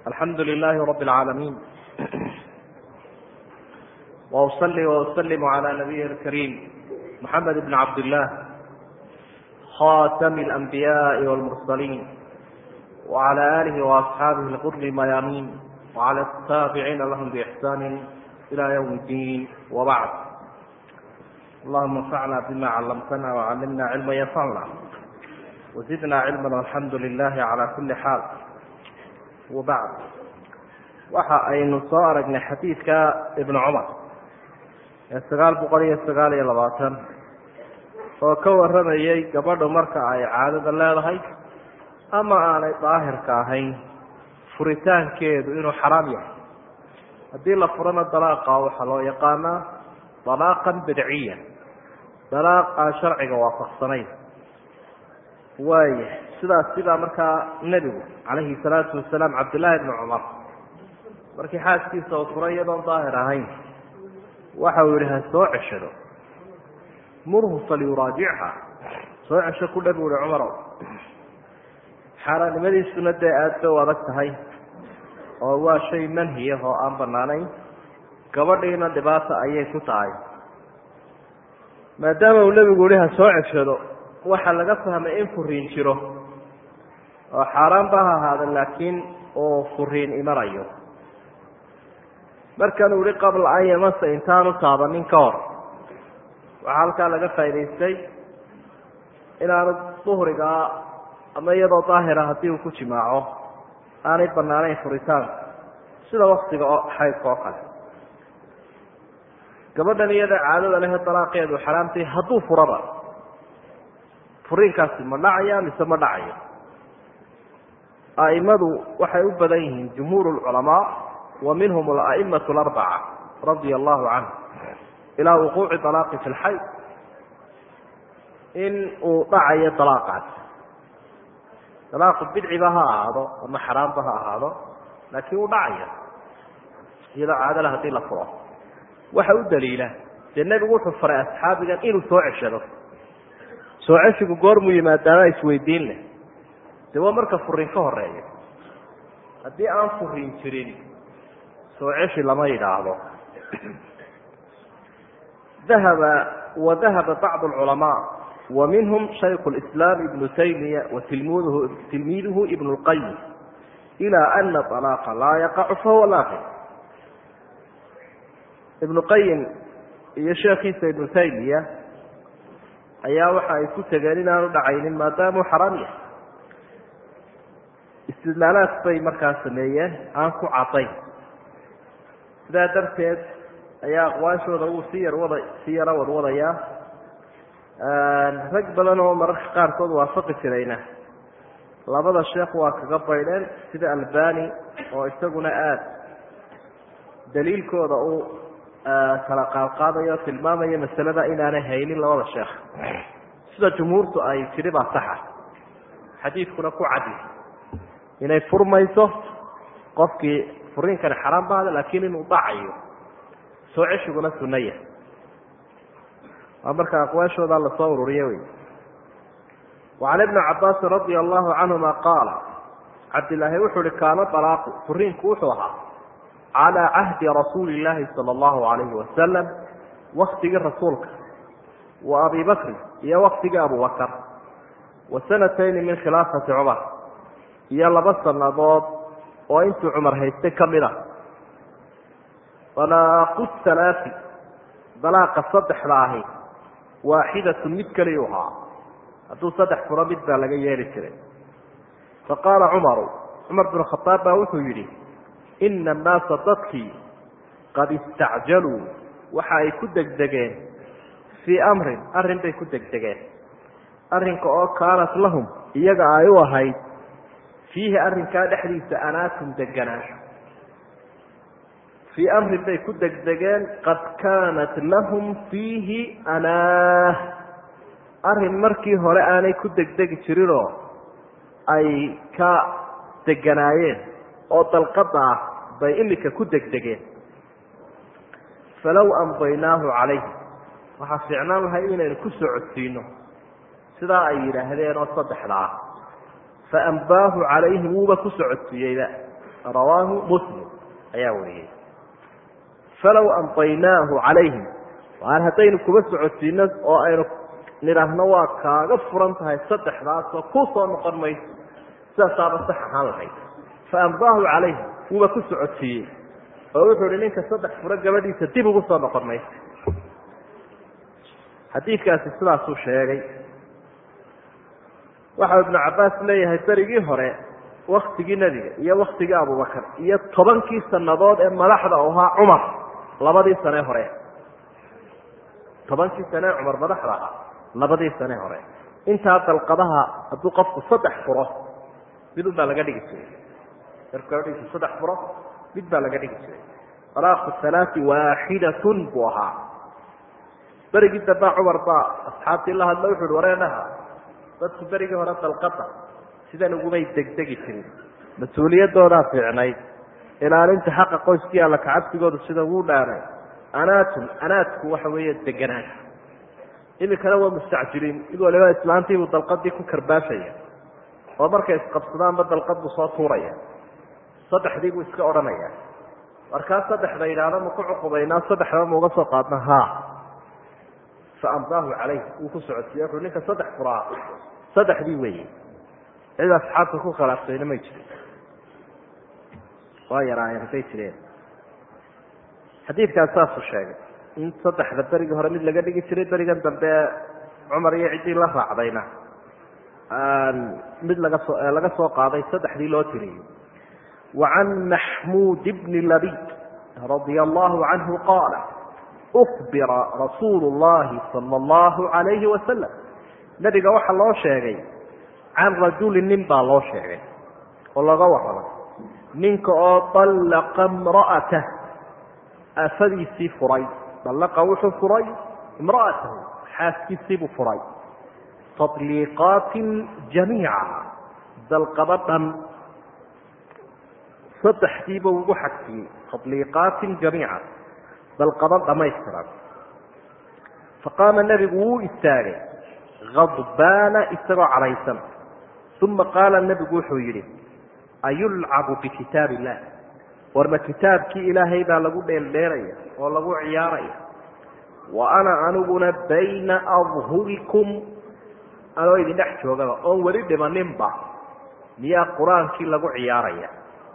alxamdu للh رb العاalمين وأصلي وأsلم عlى نبيه الكريم محمد بن عبد الله خاتم الأنبياء والمرسلين وعلى آله وأصحاaبه الغر المyامين وعلى التابعين لهم بإحسان إلى يوم الدين وبعد اللهma انفعna بma علمتna وعلمna علما ينفعna وزدna علما والحمd لله عlى كuلi xاal وبعd waxa aynu soo aragnay xadiidka iبن cmar ee sagaal boqol iyo sagaal iyo labaatan oo ka waramayay gabadhu marka ay caadada leedahay ama aanay daahirka ahayn furitaankeedu inuu xaraam yahay haddii la furana dalaaqa waxaa loo yaqaanaa dalaaqan bidciya dalaaq aan sharciga waafaqsanayn waaya sidaas sidaa markaa nebigu calayhi salaatu wasalaam cabdillaahi bni cumar markii xaaskiisa uu furay iyadoon daahir ahayn waxa uu yihi ha soo ceshado murhu falyuraajicha soo cesho ku dhab uhi cumarow xaaraannimadiisuna dee aada bay u adag tahay oo waa shay manhiyah oo aan banaanayn gabadhiina dhibaata ayay ku tahay maadaama uu nebigu yihi ha soo ceshado waxaa laga fahmay in furiin jiro oo xaaraan ba ha ahaada laakiin oo furiin imanayo markanuu yihi qabla an yamasa intaanu taabanin ka hor waxaa halkaa laga faa'idaystay inaanu duhrigaa ama iyadoo daahira haddii uu ku jimaaco aanay banaanayn furitaanka sida waktiga oo xaydka oo kale gabadhan iyada caadada lehe dalaaqeedu xaraamtay hadduu furaba furiinkaasi ma dhacaya mise ma dhacayo a'imadu waxay u badan yihiin jumhuur lculamaa wa minhum ala'imatu alarbaca radia allahu canhu ilaa wuquuci dalaaqi fi lxayd in uu dhacayo dalaaqaas dalaaqu bidciba ha ahaado ama xaraamba ha ahaado laakiin uu dhacayo iyadoo caadala hadii la furo waxa u daliila dee nebigu wuxuu faray asxaabigan inuu soo ceshado soo ceshigu goormuu yimaadaana isweydiin leh dee waa marka furiin ka horeeya haddii aan furiin jirin soo ceshi lama yidhaahdo dahaba wadahaba bacdu alculamaa wa minhum shayku lislaam ibnu taymiya wa tilmidhu tilmiiduhu ibnu lqayim ilaa ana alaaqa laa yaqacu fahuwa laaqi ibnu qayim iyo sheekhiisa ibnu taymiya ayaa waxa ay ku tegeen inaanu dhacaynin maadaamuu xaraam yahay istidlaalaad bay markaa sameeyeen aan ku cadayn sidaa darteed ayaa aqwaashooda wuu si yar wada si yaro wadwadayaa rag badan oo mararka qaarkood waafaqi jirayna labada sheekh waa kaga baydheen sida albani oo isaguna aada daliilkooda uu kala qaadqaadayo o tilmaamayo masalada inaanay haynin labada sheekh sida jumhuurtu ay tidhi baa saxa xadiidkuna ku cadi inay furmayso qofkii furiinkani xaraan baada laakiin inuu dhacayo soo ceshiguna sunaya waa marka aqwaashooda lasoo ururiye wey wacan ibni cabaasin radia allahu canhuma qaala cabdilaahi wuxuu uhi kaana dalaaqu furiinku wuxuu ahaa calaa cahdi rasuuli illaahi sala allahu alayhi wasalam waktigii rasuulka wa abi bakrin iyo waktigii abubakar wa sanatayni min khilaafati cumar iyo laba sannadood oo intuu cumar haystay ka mid a dalaaqu halaati dalaaqa saddexda ahi waaxidatun mid keliyu ahaa hadduu saddex furo mid baa laga yeeli jiray faqaala cumaru cumar binu khadaab baa wuxuu yidhi ina annaasa dadkii qad istacjaluu waxa ay ku degdegeen fii amrin arrin bay ku degdegeen arrinka oo kaanat lahum iyaga ay u ahayd fiihi arrinkaa dhexdiisa anaatum deganaansho fii amrin bay ku degdegeen qad kaanat lahum fiihi anaah arrin markii hore aanay ku degdegi jirinoo ay ka deganaayeen oo dalqada ah bay imika ku degdegeen falow amdaynaahu calayhi waxaa fiicnaan lahay inaynu ku soo codsiino sidaa ay yidhaahdeen oo saddexda ah faambaahu calayhim wuuba ku socodsiiyeyba rawaahu muslim ayaa wariyey falow amdaynaahu calayhim waar haddaynu kuba socodsiino oo aynu nidhaahno waa kaaga furan tahay saddexdaasoo ku soo noqon mayso sidaasaaba sax ahaan lahayd fa amdaahu calayhim wuuba ku socodsiiyey oo wuxuu ihi ninka saddex furo gabadhiisa dib ugu soo noqon mayso xadiidkaasi sidaasuu sheegay waxau ibnu cabbaas leeyahay berigii hore waktigii nebiga iyo waktigii abubakar iyo tobankii sannadood ee madaxda u ahaa cumar labadii sane hore tobankii sane ee cumar madaxda ahaa labadii sane hore intaa dalqadaha hadduu qofku saddex furo mid un baa laga dhigi jiray markuu gabadhiisu saddex furo mid baa laga dhigi jiray alaaqu halaati waaxidatun buu ahaa berigii dambaa cumar baa asxaabtii la hadla wuxu uhi wareenaha dadku berigii hore dalqada sidan ugumay degdegi jirin mas-uuliyadoodaa fiicnayd ilaalinta xaqa qoyskii alla kacabsigoodu sida wuu dhaanay anaatun anaadku waxa weeye deganaan imikana waa mustacjiliin mid waliba islaantiibuu dalqadii ku karbaashaya oo markay isqabsadaanba dalqad buu soo tuuraya saddexdii buu iska odhanaya markaa saddexda yidhaahda ma ku cuqubaynaa saddexda ma uga soo qaadna ha fa amdaahu calayh wuu ku socodsiiye wuxuu ninka saddex furaa saddexdii weeye cid asxaabta ku khilaaftayna may jirin waa yaraayeen hadday jireen xadiidkaas saasuu sheegay in saddexda berigii hore mid laga dhigi jiray berigan dambe cumar iyo ciddii la raacdayna mid laga soo laga soo qaaday saddexdii loo tiriyey wa can maxmuud bni labid radia allahu canhu qaala ukbira rasuulu llahi sala allahu alayhi wasalam nebiga waxaa loo sheegay can rajulin nin baa loo sheegay oo laga warramay ninka oo dallaqa imra'atah aafadiisii furay dallaqa wuxuu furay imra'atahu xaaskiisiibuu furay tadliiqaatin jamiica dalqado dhan saddexdiiba ugu xagsiyey tadliiqaatin jamiica dalqado dhamaystiran faqaama nebigu wuu istaagay adbaana isagoo cadhaysan uma qaala nebigu wuxuu yidhi ayulcabu bikitaab illah warma kitaabkii ilaahay baa lagu dheeldheelaya oo lagu ciyaaraya wa ana aniguna bayna adhurikum anoo idin dhex joogaba oon weli dhimaninba miyaa qur-aankii lagu ciyaaraya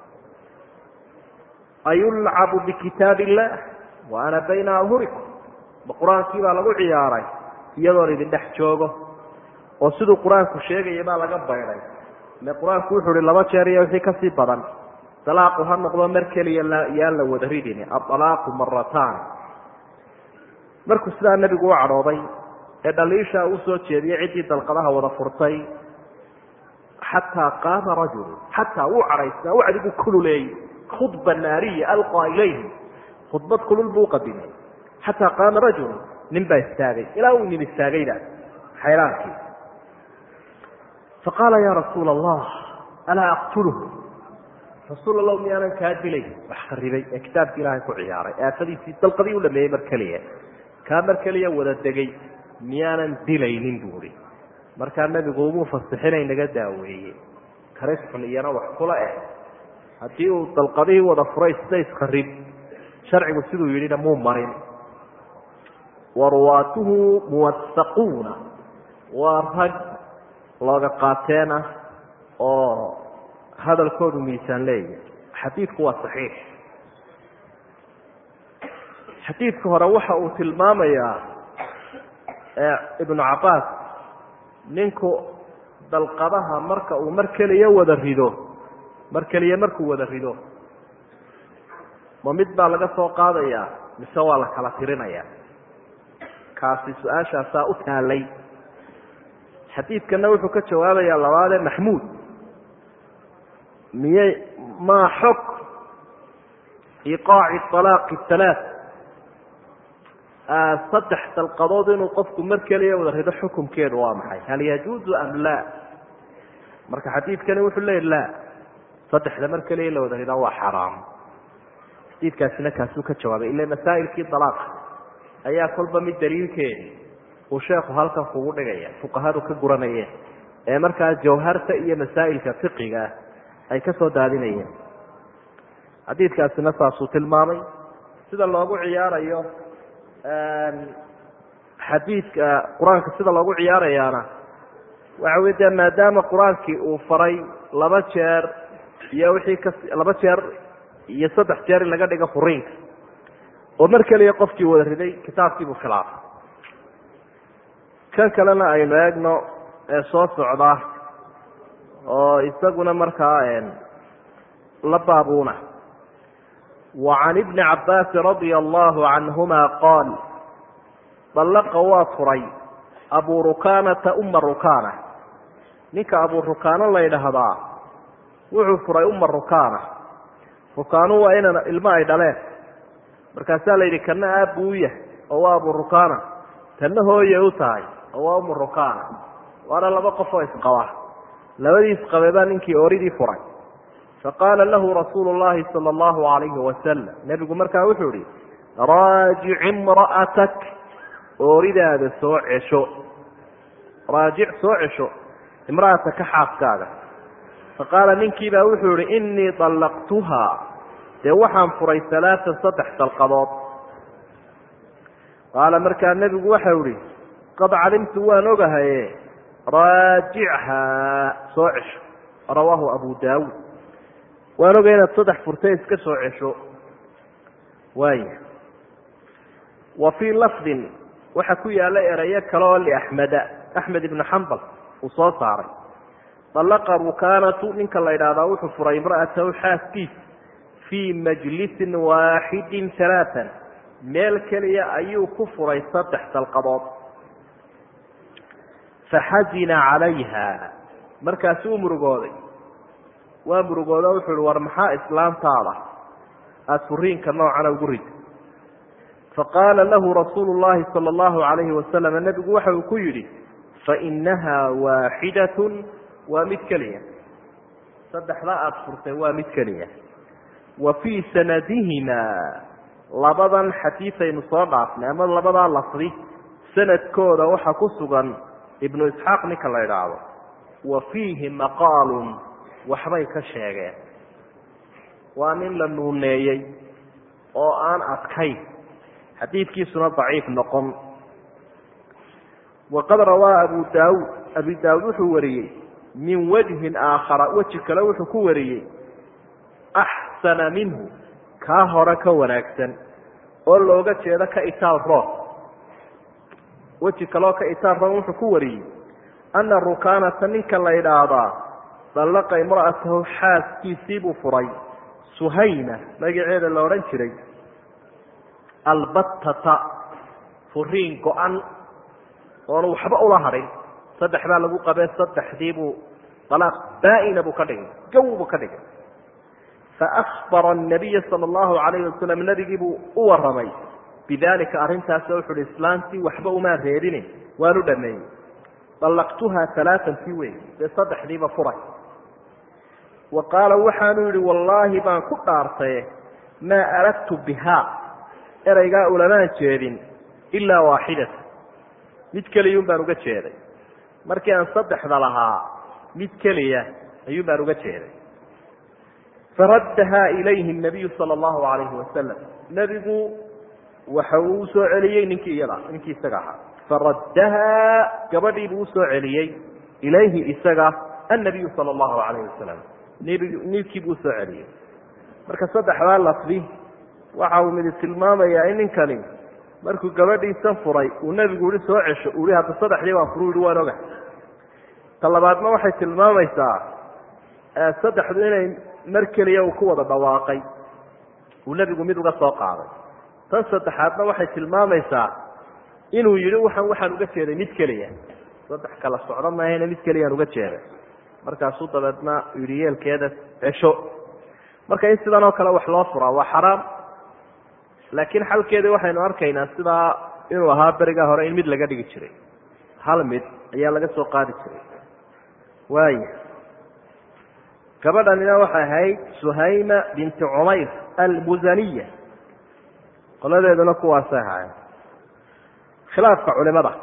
ayulcabu bikitaab illah wa ana bayna adhurikum ma qur-aankii baa lagu ciyaaray iyadoon idin dhex joogo oo siduu qur-aanku sheegaya baa laga bayday ile qur-aanku wuxuu uhi laba jeer iyo wixii kasii badan dalaaqu ha noqdo mar keliya yaan la wada ridini aalaaqu maratan markuu sidaa nebigu u cadhooday ee dhaliishaa uu soo jeediyey ciddii dalqadaha wada furtay xataa qaama rajulu xataa wuu cadhaysnaa wacdigu kululeeyey khudba naariya alqaa ilayhi khudbad kulul buu uqadimay xataa qaama rajulu nin baa istaagay ilaa uu nin istaagayda xayraankii faqaala ya rasuula allah alaa aqtuluh rasuul allah miyaanan kaa dilay wax kharibay ee kitaabki ilaahay ku ciyaaray aafadiisii dalqadii u dhameeyey mar keliya kaa mar keliya wada degay miyaanan dilaynin buu ihi markaa nebigu umuu fasixinay naga daaweeye karis xun iyana wax kula eh haddii uu dalqadihii wada furay sida iskharib sharcigu siduu yidhina muu marin waruwaatuhu muwasaquuna waa rag looga qaateen ah oo hadalkoodu miisaan leeyahay xadiidku waa saxiix xadiidka hore waxa uu tilmaamayaa ibnu cabbaas ninku dalqadaha marka uu mar keliya wada rido mar keliya markuu wada rido ma mid baa laga soo qaadayaa mise waa la kala tirinayaa kaasi su-aashaasaa u taalay xadiidkana wuxuu ka jawaabayaa labaadee maxmuud miyay maa xog iqaaci alaaqi halaa saddex dalqadood inuu qofku mar keliya wada rido xukumkeedu waa maxay hal yajuuzu am laa marka xadiidkani wuxuu leeya laa saddexda mar keliya la wada ridaa waa xaraam xadiidkaasina kaasuu ka jawaabay ila masaa'ilkii dalaaqa ayaa kolba mid daliilkeedi uu sheekhu halkan kugu dhigaya fuqahadu ka guranayeen ee markaa jawharta iyo masaa'ilka fiqiga ah ay ka soo daadinayeen xadiidkaasina saasuu tilmaamay sida loogu ciyaarayo xadiidka qur-aanka sida loogu ciyaarayaana waxa wey dee maadaama qur-aankii uu faray laba jeer iyo wixii ka laba jeer iyo saddex jeer in laga dhigo furiinka oo mar keliya qofkii wada riday kitaabkiibuu khilaafay kan kalena aynu eegno ee soo socda oo isaguna markaa la baabuuna wa can ibni cabbaasi radia allahu canhuma qaal dallaqa waa furay abu rukanata uma rukana ninka abu rukaano la ydhaahdaa wuxuu furay uma rukana rukaanu waa inan ilmo ay dhaleen markaasaa la yidhi kana aabbu u yahay oo waa abu rukana tanna hooye u tahay oo waa umu rukana waana laba qof oo isqaba labadii isqabe baa ninkii oridii furay faqaala lahu rasuulu llahi sala allahu alayhi wasalam nebigu markaa wuxuu ihi raajic imra'atak ooridaada soo cesho raajic soo cesho imra'ataka xaaskaaga faqaala ninkiibaa wuxuu ihi inii dallaqtuhaa dee waxaan furay alaaan saddex dalqadood qaala markaa nebigu waxau ihi qad calimtu waan ogahaye raajichaa soo cesho rawaahu abu daawuud waan ogay inaad saddex furtay iska soo cesho waaya wa fii lafdin waxaa ku yaalla erayo kale oo liaxmeda axmed ibnu xambal uu soo saaray dallaqa rukanatu ninka la yidhaahdaa wuxuu furay imra'atahu xaaskiis fii majlisin waaxidin alaaan meel keliya ayuu ku furay saddex dalqadood faxazina calayha markaasuu murugooday waa murugooda wuxuu ihi war maxaa islaamtaada aada furiinka noocana ugu rid faqaala lahu rasuulu llahi sala allahu alayhi wasalam nebigu waxa uu ku yidhi fainaha waaxidatun waa mid keliya saddexda aada furtay waa mid keliya wa fii sanadihimaa labadan xadiisaynu soo dhaafnay ama labadaa lafdi sanadkooda waxaa ku sugan ibnu isxaaq ninka la idhaahdo wa fiihi maqaalun waxbay ka sheegeen waa nin la nuuneeyey oo aan adkayn xadiidkiisuna daciif noqon waqad rawaa abu daawuud abi daawuud wuxuu wariyey min wajhin aakhara weji kale wuxuu ku wariyey axsana minhu kaa hore ka wanaagsan oo looga jeedo ka itaal roon weji kaleoo ka itaal roon wuxuu ku wariyey ana rukaanata ninka la ydhaahdaa dallaqa imra'atahu xaaskiisii buu furay suhayna magaceeda la odhan jiray albattata furiin go-an oonu waxba ula hadhin saddex baa lagu qabee saddexdii buu dalaaq baa-ina buu ka dhigay gow buu ka dhigay faakbara anabiya sala allahu calayhi wasalam nebigii buu u warramay bidalika arrintaasoo wuxu uhi islaantii waxba umaan reebine waanu dhameeyey dallaqtuha alaaan tii wey dee saddexdiiba furay wa qaala waxaanu yihi wallaahi baan ku dhaartaye maa aradtu bihaa ereygaa ulamaan jeedin ilaa waaxidata mid keliyun baan uga jeeday markii aan saddexda lahaa mid keliya ayuun baan uga jeeday faraddahaa ilayhi nabiyu sala allahu alayhi wasalam nebigu waxa uu usoo celiyey ninkii iyada ninkii isaga ahaa faraddahaa gabadhii buu usoo celiyey ilayhi isaga annabiyu sala allahu alayhi wasalam ninkii buu usoo celiyey marka saddexdaa lafdi waxa uu midi tilmaamayaa in ninkani markuu gabadhiisan furay uu nebigu ihi soo cesho uu ihi hadda saddexdii baan furu yihi waan oga ta labaadna waxay tilmaamaysaa saddexdu inay mar keliya uu ku wada dhawaaqay uu nebigu mid uga soo qaaday tan saddexaadna waxay tilmaamaysaa inuu yidhi waxaan waxaan uga jeeday mid keliya saddex kala socdo maahayna mid keliyaan uga jeeday markaasuu dabeedna yidhi yeelkeeda cesho marka in sidan oo kale wax loo furaa waa xaraam laakiin xalkeedii waxaynu arkaynaa sidaa inuu ahaa berigaa hore in mid laga dhigi jiray hal mid ayaa laga soo qaadi jiray waaya gabadhanina waxay ahayd suhayma binti cumayr almusaniya qoladeeduna kuwaasay ahaayeen khilaafka culimada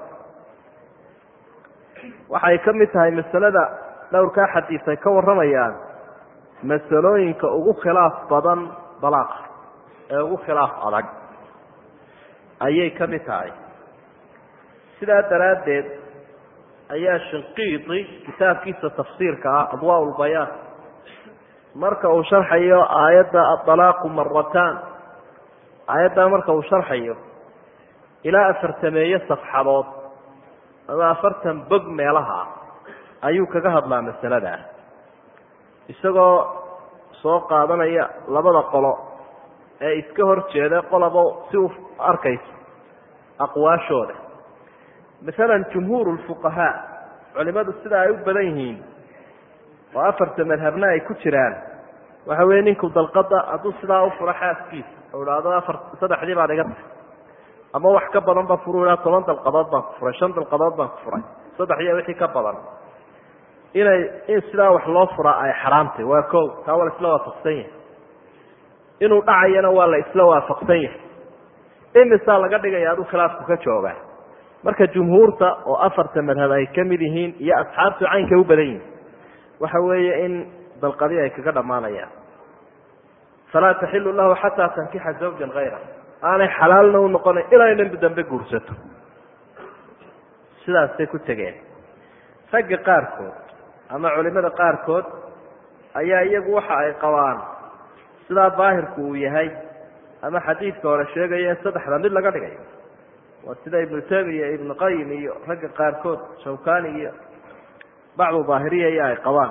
waxay ka mid tahay masalada dhowrkaa xadiis ay ka warramayaan masalooyinka ugu khilaaf badan dalaaqa ee ugu khilaaf adag ayay ka mid tahay sidaa daraaddeed ayaa shinqiidi kitaabkiisa tafsiirka ah adwaa lbayaan marka uu sharxayo aayadda adalaaqu marataan aayaddaa marka uu sharxayo ilaa afartameeyo safxadood ama afartan bog meelaha ayuu kaga hadlaa masaladaa isagoo soo qaadanaya labada qolo ee iska hor jeeda qolaba si u arkayso aqwaashooda masalan jumhuur lfuqahaa culimadu sida ay u badan yihiin oo afarta madhabna ay ku jiraan waxa weeye ninku dalqada hadduu sidaa u furo xaaskiisa oo idhaahdo afar saddexdii baad iga tahay ama wax ka badan ba furu ihaa toban dalqadood baan ku furay shan dalqadood baan ku furay saddex iyo wixii ka badan inay in sidaa wax loo furaa ay xaraamtay waa ko taa waa la isla waafaqsan yahay inuu dhacayana waa la isla waafaqsan yahay imisaa laga dhigaya aduu khilaafku ka joogaa marka jumhuurta oo afarta madhab ay ka mid yihiin iyo asxaabtu caynkay u badan yihin waxa weeye in dalqadii ay kaga dhammaanayaan falaa taxilu lahu xataa tankixa zawjan hayra aanay xalaalna u noqonayn ilaa inay dambe guursato sidaasay ku tegeen ragga qaarkood ama culimada qaarkood ayaa iyagu waxa ay qabaan sidaa daahirku uu yahay ama xadiidka hore sheegaya in saddexda mid laga dhigayo waa sida ibnu tamiya ibnu qayim iyo ragga qaarkood shawkani iyo bacdu daahiriya iyo ay qabaan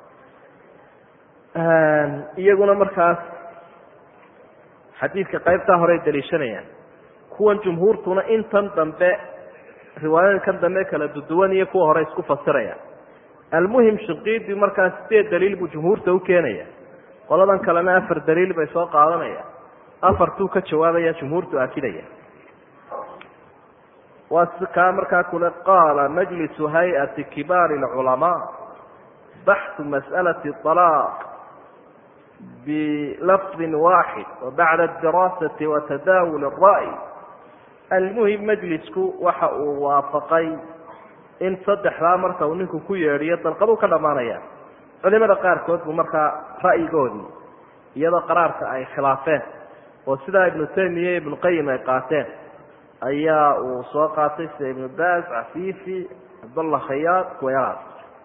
iyaguna markaas xadiidka qaybtaa hore ay daliishanayaan kuwan jumhuurtuna intan dambe riwaayooyinkan dambe kala duduwan iyo kuwa hore isku fasiraya almuhim shinqiidi markaas sideed daliil buu jumhuurta u keenaya qoladan kalena afar daliil bay soo qaadanaya afartuu ka jawaabaya jumhuurtu akidaya waa kaa markaa kule qaala majlisu hay-ati kibaari اlculamaa baxu mas'alati طalaaq bilafdi waaxid wabacda adiraasati watadaawul الra'y almuhim majlisku waxa uu waafaqay in saddexdaa marka uu ninku ku yeedhiyo dalqaduu ka dhammaanaya culimada qaarkood buu markaa ra'yigoodii iyadoo qaraarka ay khilaafeen oo sidaa ibnu taymiya ibnu qayim ay qaateen ayaa uu soo qaatay sida ibnu baas cafiifi cabdallah khayaad kuwayalaas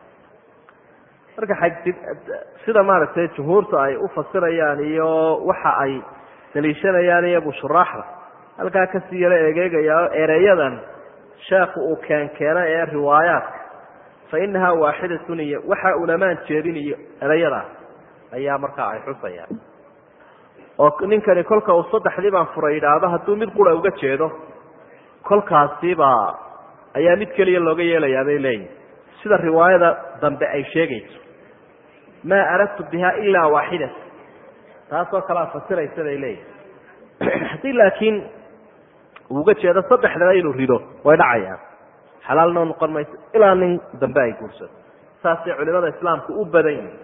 marka xagdi sida maaragtay jumhuurta ay u fasirayaan iyo waxa ay daliishanayaan iyagu shuraaxda halkaa kasii yaro egeegaya oo ereyadan sheekhu uu keenkeenay ee riwaayaadka fa inahaa waaxidatun iyo waxa ulamaan jeedin iyo ereyadaas ayaa markaa ay xusayaan oo ninkani kolka uu saddexdii baan furay yidhaahdo hadduu mid qura uga jeedo kolkaasibaa ayaa mid keliya looga yeelayaa bay leeyihin sida riwaayada dambe ay sheegayso maa aradtu biha ilaa waaxidata taasoo kalea fasiraysa bay leeyihin haddii laakiin uu uga jeedo saddexdaba inuu rido way dhacayaan xalaalnoo noqon mayso ilaa nin dambe ay guursato saasay culimada islaamku u badan yihin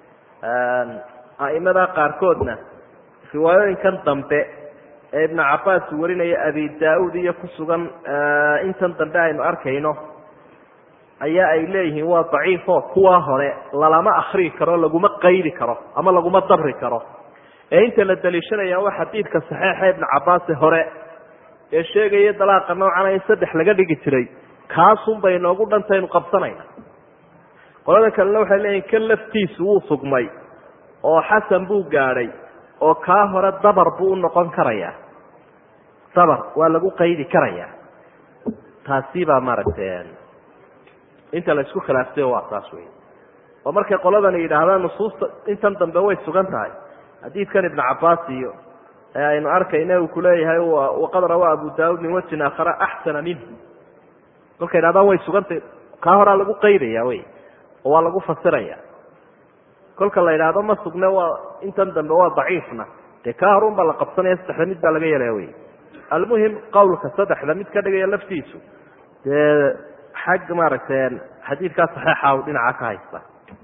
a'imada qaarkoodna riwaayooyinkan dambe ee ibnu cabaas uu warinaya abi daa-uud iyo ku sugan intan dambe aynu arkayno ayaa ay leeyihiin waa daciifo kuwaa hore lalama akrii karo laguma qaydi karo ama laguma dabri karo ee inta la daliishanaya waa xadiidka saxiixa ibnu cabaase hore ee sheegaya dalaaqa noocana in saddex laga dhigi jiray kaasun bay noogu dhantaynu qabsanayna qolada kalena waxay leeyihin kan laftiisu wuu sugmay oo xasan buu gaadhay oo kaa hore dabar buu u noqon karayaa dabar waa lagu qaydi karayaa taasi baa maaragtay inta la isku khilaaftay waa taas wey oo markay qoladani yidhaahdaan nusuusta intan dambe way sugan tahay xadiidkan ibnu cabaas iyo ee aynu arkayna uu kuleeyahay waqad rawaa abu daauud min wajhin aakhara axsana minhu kolkay yidhahdaan way sugantahy kaa horaa lagu qaydaya wey oo waa lagu fasiraya kolka la yidhaahdo ma sugne waa intan dambe waa daciifna dee kaa horun baa la qabsanaya saddexda mid baa laga yeelaya wey almuhim qawlka saddexda mid ka dhigaya laftiisu dee xag maaragtay xadiidkaa saxiixa u dhinaca ka haysta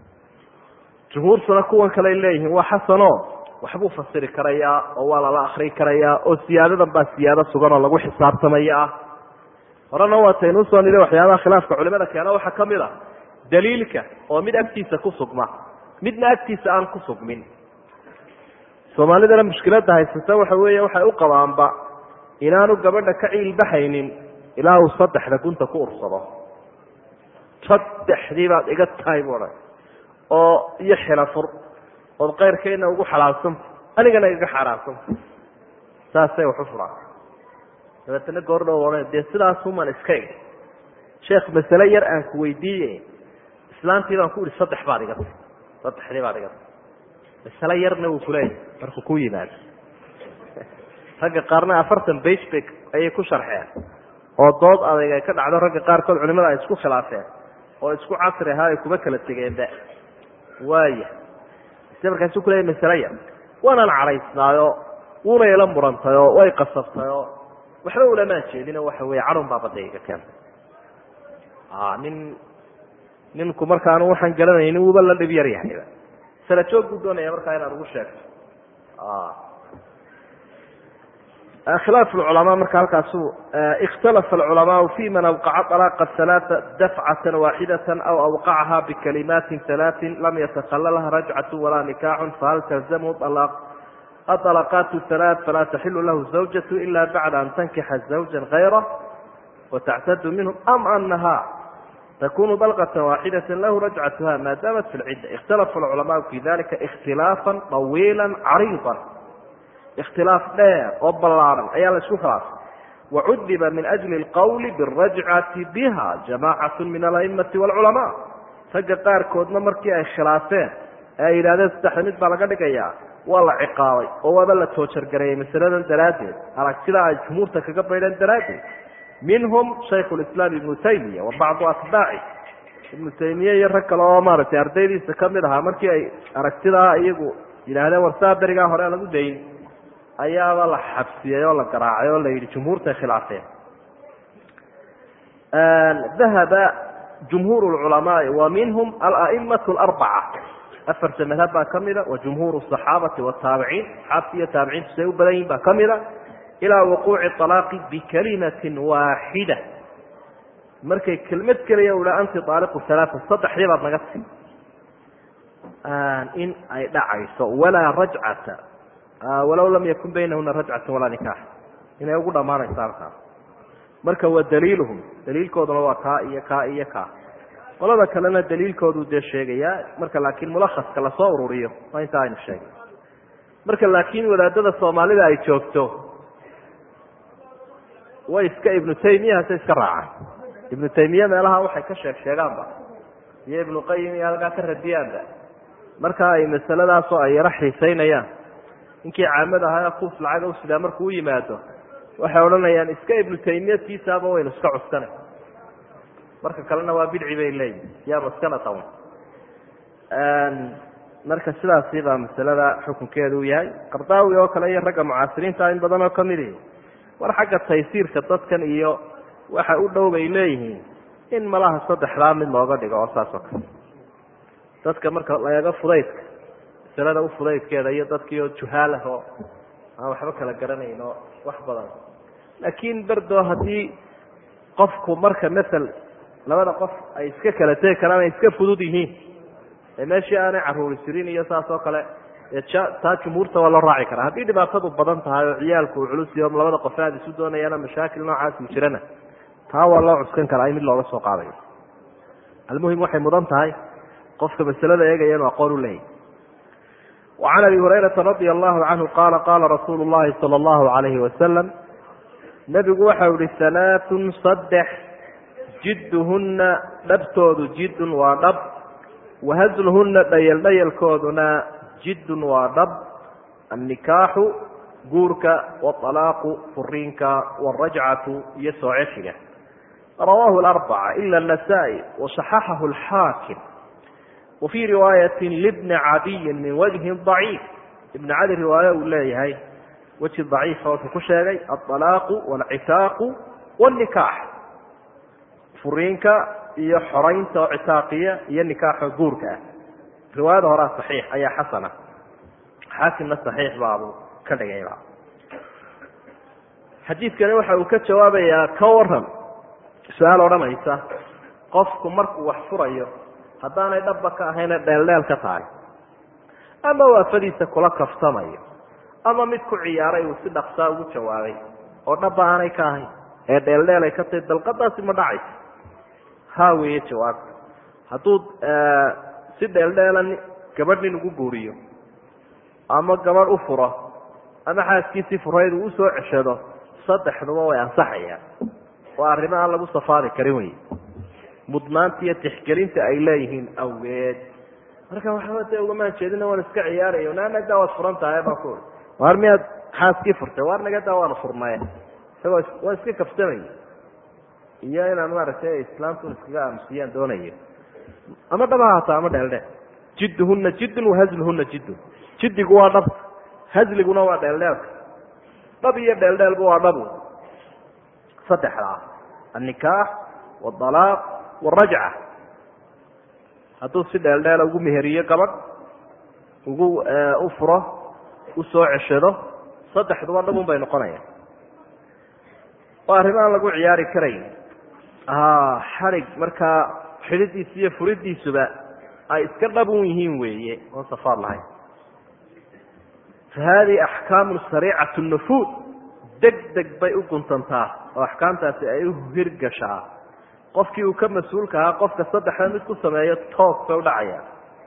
jumhuurtuna kuwan kaley leeyihiin waa xasano waxbuu fasiri karayaa oo waa lala akri karayaa oo siyaadadan baa siyaado sugan oo lagu xisaabtamaya ah horena waataynu usoo nidhi waxyaabaha khilaafka culimada keena waxaa ka mid a daliilka oo mid agtiisa ku sugma midna agtiisa aan ku sugmin soomaalidana mushkiladda haysata waxa weeye waxay u qabaanba inaanu gabadha ka ciilbaxaynin ilaa uu saddexda gunta ku ursado saddexdii baad iga tahay bu odhan oo iyo xilafur ood keyrkayna ugu xalaalsanta anigana igaga xaaraamsanta saasay wax u furaan dabeetana goordhow odhan dee sidaasuman iska ig sheekh masale yar aan ku weydiiye islaantii baan ku ihi saddex baad iga tahy saddexdii baad iga tahy masale yarna wuu kuleeyahay markuu ku yimaado ragga qaarna afartan basbak ayay ku sharxeen oo dood adag ay ka dhacdo ragga qaarkood culimada ay isku khilaafeen oo isku casri ahaa ay kuma kala tegeenba waaya ise markaasu kuleeyahy masale yar waanaan cadhaysnaayo wuuna ila murantayoo way qasabtayoo waxba ulamaan jeedino waxa weeye cadhun baa badda iga keentay nin ninku markaanu waxaan garanaynin wuuba la dhib yar yahayba sala joog buu doonaya markaa inaad ugu sheegto khilaaf culamaa marka halkaasu ikhtalafa alculamaau fi man awqaca alaaqa halaaa dafcatan waaxidata aw awqacaha bikalimaatin halaatin lam yatakallalha rajcatu walaa nikaaxun fahal talzamhu aطalaqaat halaaث falaa taxilu lahu zawjatu ila bacda an tankixa zawja gayrah watactadu minhu am anaha takunu dalqata waaxidata lahu rajcatuha ma damat fi lcidda ikhtalafa alculamaau fi dalika ikhtilaafa طawiila cariida ikhtilaaf dheer oo ballaaran ayaa la isku khilaafay wacudiba min ajli اlqowli biاrajcati biha jamacat min alaimati wاlculamaa ragga qaarkoodna markii ay khilaafeen ee ay yidhahdeen saddexda mid baa laga dhigayaa waa la ciqaabay oo waaba la toojargareeyey masaladan daraaddeed aragtida ay jumhuurta kaga baydheen daraaddeed minhum shaykh lislaam ibnu taymiya wa bacdu atbaaci ibnu taymiye iyo rag kale oo maaragtay ardaydiisa kamid ahaa markii ay aragtidaa iyagu yidhaahdeen war saa berigaa hore lagu dayn ayaaba la xabsiyey oo la garaacay oo la yidhi jumhuurtay khilaafeen dahaba jumhuur lculamaai wa minhum alaimatu alarbaca afarta madhab baa ka mida wa jumhuur asaxaabati wataabiciin saxaabti iyo taabiciintu say u badan yihin baa ka mida ilaa wuquuci alaaqi bikalimatin waaxida markay kelmad keliya u ha anti aaliqu alaaa saddexdii baad naga ti in ay dhacayso walaa rajcata walow lam yakun baynahuna rajcatu walaa nikaax inay ugu dhammaanayso halkaas marka wa daliiluhum daliilkooduna waa kaa iyo kaa iyo kaa qolada kalena daliilkoodu dee sheegayaa marka laakiin mulakhaska lasoo ururiyo waa intaa aynu sheegay marka laakiin wadaadada soomaalida ay joogto way iska ibnu taymiyahase iska raacaan ibnu taymiya meelaha waxay ka sheeg sheegaanba iyo ibnu qayim iyo halkaa ka radiyaanba marka ay masaladaasoo ay yaro xiisaynayaan ninkii caamad ahaa kuuf lacaga usidaa markuu u yimaado waxay odhanayaan iska ibnu taymiya tiisaaba waynu iska cuskana marka kalena waa bidci bay leeyihin siyaaba iskana tawan marka sidaasi baa masalada xukunkeedu u yahay qardaawi oo kale iyo ragga mucaasiriinta in badan oo kamidi war xagga taysiirka dadkan iyo waxa u dhow bay leeyihiin in malaha saddexdaa mid looga dhigo oo saas oo kale dadka marka la eego fudaydka masalada u fudaydkeeda iyo dadkii oo juhaalah oo aan waxba kala garanayn oo wax badan laakiin berdo haddii qofku marka masel labada qof ay iska kala tegi karaan ay iska fudud yihiin ee meeshii aanay caruuri jirin iyo saas oo kale taa jumhuurta waa loo raaci karaa haddii dhibaatadu badan tahay oo ciyaalku uu culus iyo labada qof aad isu doonayaana mashaakil noocaas uu jirana taa waa loo cuskan karaa in mid looga soo qaadayo almuhim waxay mudan tahay qofka masalada eegaya inuu aqoon u leeyahy وعn abi هurayرaةa radي الlahu canhu qala qala rasuulu الlahi salى الlahu عalayhi wasalam nebigu waxau ihi ثalaaثun saddex jidduhuna dhabtoodu jiddun waa dhab wahasluhuna dhayal dhayalkooduna jiddun waa dhab annikaaxu guurka wاطalaaqu furiinka wاrajcatu iyo soo ceshiga rawahu اأربcة ila النasائي وصaxaxahu الxaakim wfii riwaayati libni cadiyin min wajhin daciif ibn cali riwaaye uu leeyahay weji daciifa wuxuu ku sheegay aalaaqu walcitaaqu wnikaax furiinka iyo xoraynta oo citaaqiya iyo nikaaxo guurka ah riwaayada horaa saxiix ayaa xasana xaakimna saxiix baabuu ka dhigayba xadiidkani waxa uu ka jawaabayaa ka waran su-aal odhanaysa qofku markuu wax furayo haddaanay dhabba ka ahayna dheeldheel ka tahay ama waafadiisa kula kaftamayo ama mid ku ciyaaray uu si dhaqsaa ugu jawaabay oo dhaba aanay ka ahayn ee dheeldheelay ka tahi dalqadaasi ma dhacayso ha weeye jawaabta hadduu si dheeldheela gabadh nin ugu guuriyo ama gabadh u furo ama xaaskiisii furayd uu usoo ceshado saddexduba way ansaxayaan waa arrimo aan lagu safaari karin wey mudnaanta iyo tixgelinta ay leeyihiin awgeed marka waxba de ugamaan jeedina waan iska ciyaaraya naanadaa waad furan tahay baa ku waar miyaad xaaskii furtay waar nagadaa waanu furnaye isagoo waa iska kafsamaya iyo inaan maaragtay islaamtu iskaga aamusiyaan doonayo ama dhab ha haata ama dheeldheel jidduhuna jiddun wahazluhuna jiddun jiddigu waa dhab hazliguna waa dheeldheelka dhab iyo dheeldheelba waa dhabu saddexdaa annikaax waalaaq warajca hadduu si dheeldheela ugu meheriyo gabadh ugu u furo usoo ceshado saddexduba dhabun bay noqonayaan waa arrimo aan lagu ciyaari karayn xarig markaa xididiisa iyo furidiisuba ay iska dhabun yihiin weeye oon safaar lahayn fa hadihi axkaamu sariicatu nufuud deg deg bay u guntantaa oo axkaamtaasi ay u hirgashaa qofkii uu ka mas-uulka ahaa qofka saddexda mid ku sameeyo toos bay udhacayaan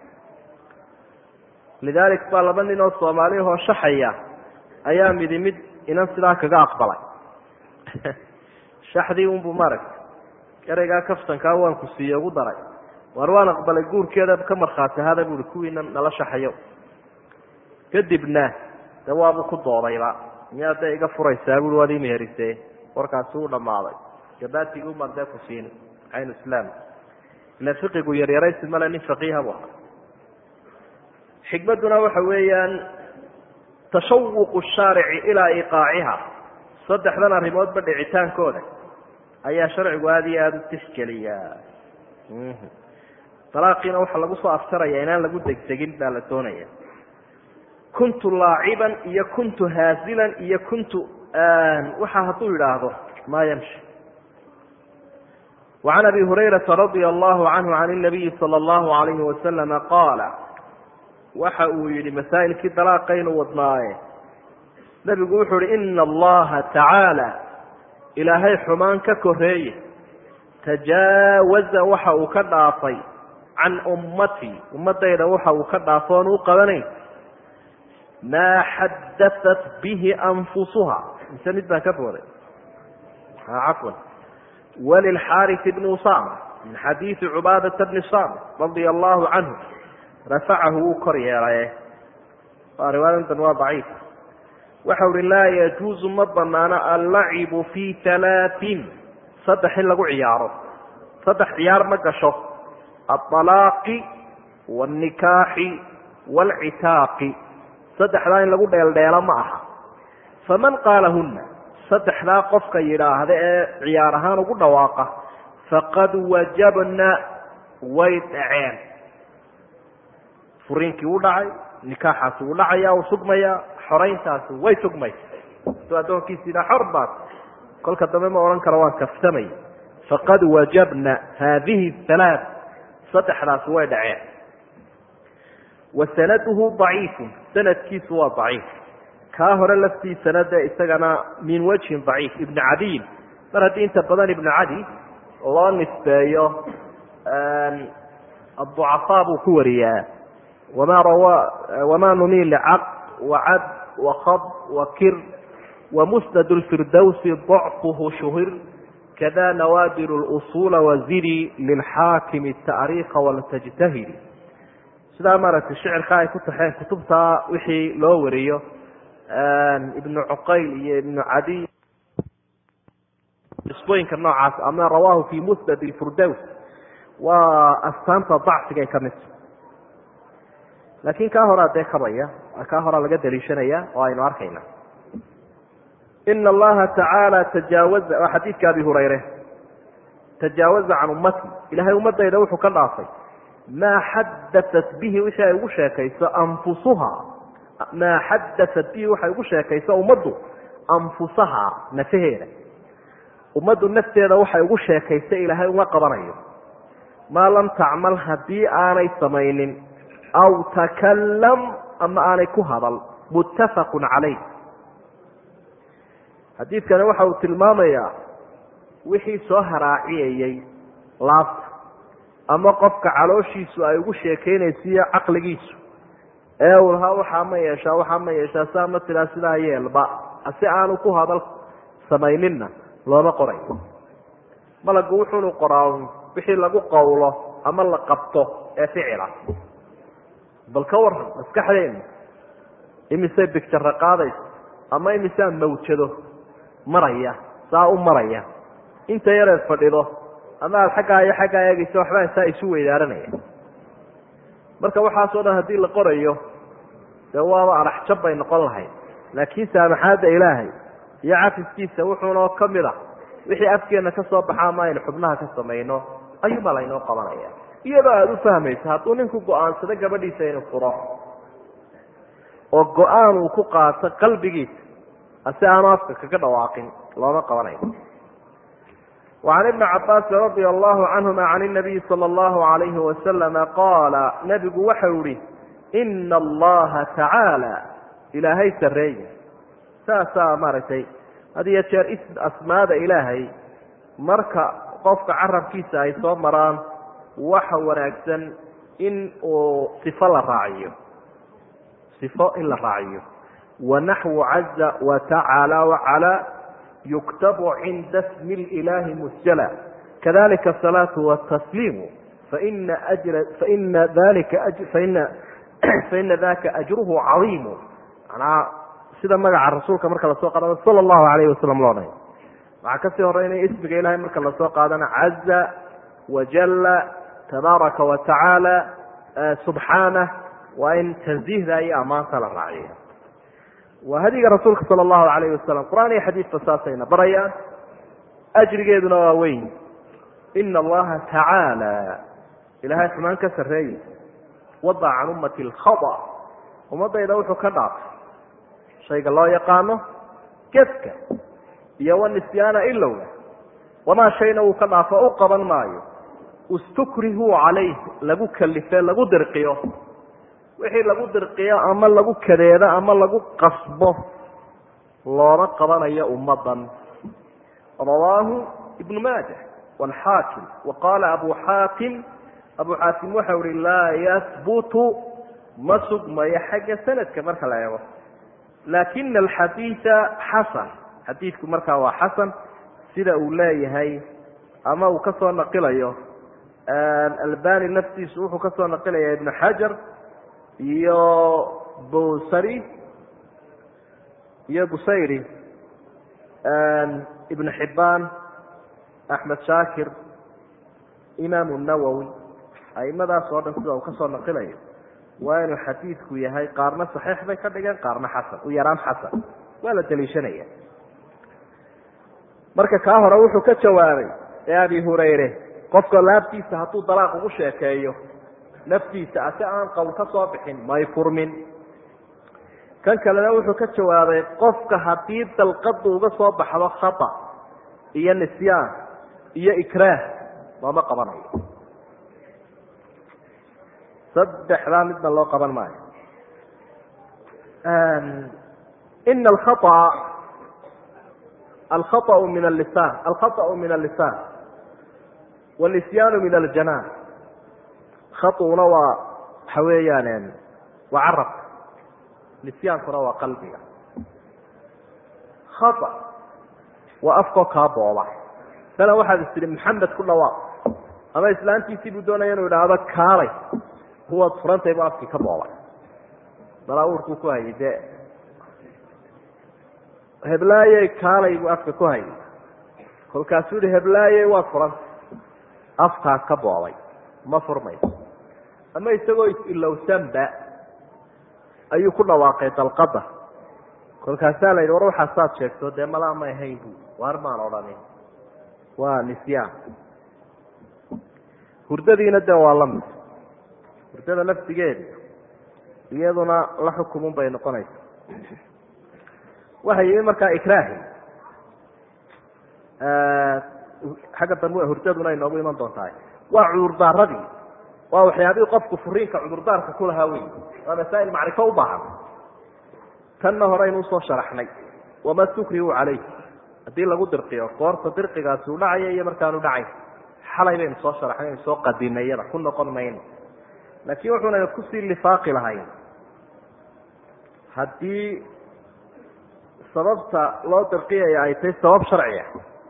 lidaalik baa laba nin oo soomaaliyahoo shaxaya ayaa midi mid inan sidaa kaga aqbalay shaxdii unbuu maaragtay ereygaa kaftankaa waan ku siiye ugu daray waar waan aqbalay guurkeeda ka markhaati ahada buui kuwiina nala shaxayo kadibna de waabuu ku doodayba miyaa dee iga furaysaa bui waad imeherise warkaasi uu dhammaaday gabatigii umaan dee ku siin caynu islaam ila fiqigu yaryaraysi male nin faqiiha bu ahaa xikmadduna waxa weeyaan tashawuqu shaarici ilaa iqaaciha saddexdan arrimoodba dhicitaankooda ayaa sharcigu aada iyo aada u tixgeliyaa dalaaqiina waxaa lagu soo aftaraya inaan lagu degdegin baa la doonaya kuntu laaciban iyo kuntu haazilan iyo kuntu waxa hadduu yidhaahdo maa yamshi وعn abi هurayرaةa radي الlه عanه عan النabiyi slى الlه عalayه وasلم qaala waxa uu yihi masaa'ilkii dalaaqaynu wadnaaye nebigu wuxuu uhi ina اllaha tacaalى ilaahay xumaan ka koreeye tajaawaza waxa uu ka dhaafay can ummatii ummadayda waxa uu ka dhaafo oon u qabanayn maa xadaثat bihi anfusuha mise mid baan ka booday cafwan wlilxaariث bn usama min xadiiثi cubaadaةa bni samit radia allahu canhu rafacahu wuu kor yeelaye waa riwaayadan waa daciif waxa uhi laa yajuuzu ma banaano allacibu fi halaaثin saddex in lagu ciyaaro saddex ciyaar ma gasho aalaaqi wاnikaaxi wاlcitaaqi saddexdaa in lagu dheeldheelo ma aha faman qaalahuna saddexdaa qofka yidhaahda ee ciyaar ahaan ugu dhawaaqa faqad wajabna way dhaceen furiinkii u dhacay nikaaxaasi uu dhacaya uu sugmaya xorayntaasi way sugmaysa suu addoonkiisiina xor baad kolka dambe ma odhan karo waan kaftamay faqad wajabna haadihi halaa saddexdaasi way dhaceen wa sanaduhu daciifun sanadkiisu waa daciif kaa hore laftiisana dee isagana min wajhin daciif ibnu cadiyin mar haddii inta badan ibnu cadi loo nisbeeyo aducafaa buu ku wariyaa wama rawa wama numil caq wacad wakab wakir wamusnad lfirdowsi dacfuhu shuhir kada nawaadir اlusula waziri lilxaakimi taariikha waltajtahidi sidaa maaragtay shicirka ay ku taxeen kutubtaa wixii loo wariyo ibnu cuqayl iyo ibnu cadiy isbooyinka noocaas ama rawaahu fi musnad lfirdows waa astaanta dacfigay ka midta laakin kaa horaa dee kabaya kaa horaa laga daliishanaya oo aynu arkayna ina allaha tacaala tajaawaza waa xadiidka abi hurayre tajaawaza can ummati ilahay ummadayda wuxuu ka dhaafay maa xadaat bihi wixii ay ugu sheekayso anfusuha maa xadaat bihi waxay ugu sheekayso ummaddu anfusaha nafaheeda ummaddu nafteeda waxay ugu sheekaysa ilaahay uma qabanayo maa lam tacmal haddii aanay samaynin aw takalam ama aanay ku hadal muttafaqu calayh xadiidkani waxa uu tilmaamayaa wixii soo haraaciyayey laabta ama qofka calooshiisu ay ugu sheekeynaysiiyo caqligiisu ee uu lahaa waxaa ma yeeshaa waxaa ma yeeshaa saa ma tiraa sidaa yeelba si aanu ku hadal samayninna looma qorayo malagu wuxuunu qoraa wixii lagu qawlo ama la qabto ee ficila bal ka waran maskaxdeena imisay bigtara qaadayso ama imisaa mawjado maraya saa u maraya inta yareed fadhido ama aada xaggaa iyo xaggaa eegaysa waxbaa saa isu weydaaranaya marka waxaasoo dhan haddii la qorayo dee waaba adhax jab bay noqon lahayd laakiin saamaxaadda ilaahay iyo cafiskiisa wuxuunoo ka mid a wixii afkeenna ka soo baxa ama aynu xubnaha ka samayno ayuubaa laynoo qabanaya iyadoo aada u fahmayso hadduu ninku go-aansado gabadhiisa inuu furo oo go-aan uu ku qaato qalbigiisa si aanu afka kaga dhawaaqin looma qabanayo وعn iبن cabاsi رadي الlه عanهma عan النabiي slى الlه عalyه وasلم qaala nebigu waxau ihi إna اllaha tacaalى ilaahay sareeya saasaa maaragtay had iyo jeer asmaada ilaahay marka qofka carabkiisa ay soo maraan waxa wanaagsan in uu صifo la raaciyo صifo in la raaciyo وanaxو caزa وتacaalى وcalى yuktabu cinda smi اlaahi musjala kadalika asalaatu watasliimu faina ajra faina dalika faina faina daka ajruhu cadiimu manaa sida magaca rasuulka marka lasoo qaadana sala allahu alayh wasalam loo dhahay waxaa kasii horeynaya ismiga ilahay marka lasoo qaadana caza wajala tabaaraka wa tacaala subxaanah waa in tanziihda iyo ammaanta la raaciyo waa hadiga rasuulka sala allahu alayh wasalam qur-aan iyo xadiidka saasayna barayaan ajrigeeduna waa weyn ina allaha tacaala ilahay xumaan ka sarreeye wadac can ummati alkhada ummadayda wuxuu ka dhaafay shayga loo yaqaano gefka iyo wanisyaana ilowga wamaa shayna uu ka dhaafo u qaban maayo istukrihuu calayh lagu kalife lagu dirqiyo wixii lagu dirqiyo ama lagu kadeedo ama lagu qasbo looma qabanayo ummadan rawaahu ibnu maaja waalxaakim wa qaala abu xaakim abu xaakim waxau ihi laa yahbutu ma sugmayo xagga sanadka marka la eego laakina alxadiida xasan xadiidku markaa waa xasan sida uu leeyahay ama uu ka soo naqilayo albani naftiisu wuxuu ka soo naqilaya ibnu xajar iyo bosari iyo busayri ibnu xibaan axmed shaakir imaamu nawowi aimadaas oo dhan sida uu kasoo naqilayo waa inuu xadiidku yahay qaarna saxiix bay ka dhigeen qaarna xasan u yaraan xasan waa la daliishanaya marka kaa hore wuxuu ka jawaabay ee abi hurayre qofka laabtiisa hadduu dalaaq ugu sheekeeyo naftiisa ase aan qowl ka soo bixin may furmin kan kalena wuxuu ka jawaabay qofka haddii dalqadu uga soo baxdo khata iyo nisyaan iyo ikraah looma qabanayo saddexdaa midna loo qaban maayo ina alkhaطأ alkhaطأ min alisan alkhaطأ min alisan wاnisyaanu min aljanaan khaطuna waa waxa weeyaan waa carabka nisyaankuna waa qalbiga khaطأ waa afkoo kaa booba sana waxaad is tihi maxamed ku dhawaaq ama islaantiisii buu doonaya inuu idhaahdo kaalay kuwaad furantay bu afkii ka boobay balaaurkuu ku hayay de heblaayey kaalay buu afka ku hayay kolkaasuu yihi heblaayey waad furantay afkaa ka boobay ma furmayso ama isagoo is-ilowsanba ayuu ku dhawaaqay dalqada kolkaasaa la yidhi war waxaa saad sheegto dee malaa may ahayn bu waar maan odhanin waa nisyaan hurdadiina de waa lamid hurdada laftigeeda iyaduna la xukumun bay noqonaysa waxa yimi markaa ikraahi xagga dambe hurdaduna inoogu iman doontahay waa cudurdaaradii waa waxyaabihii qofku furiinka cudurdaarka ku lahaa wey waa masaa'il macrifo u baahan tanna horeynu usoo sharaxnay wama sukrihu calayh haddii lagu dirqiyo goorta dirqigaasi u dhacaya iyo markaanu dhacayn xalay baynu soo sharaxnay aynu soo qadinay iyada ku noqon mayno laakiin wuxuuna kusii lifaaqi lahayn haddii sababta loo dirqiyaya ay tahay sabab sharciya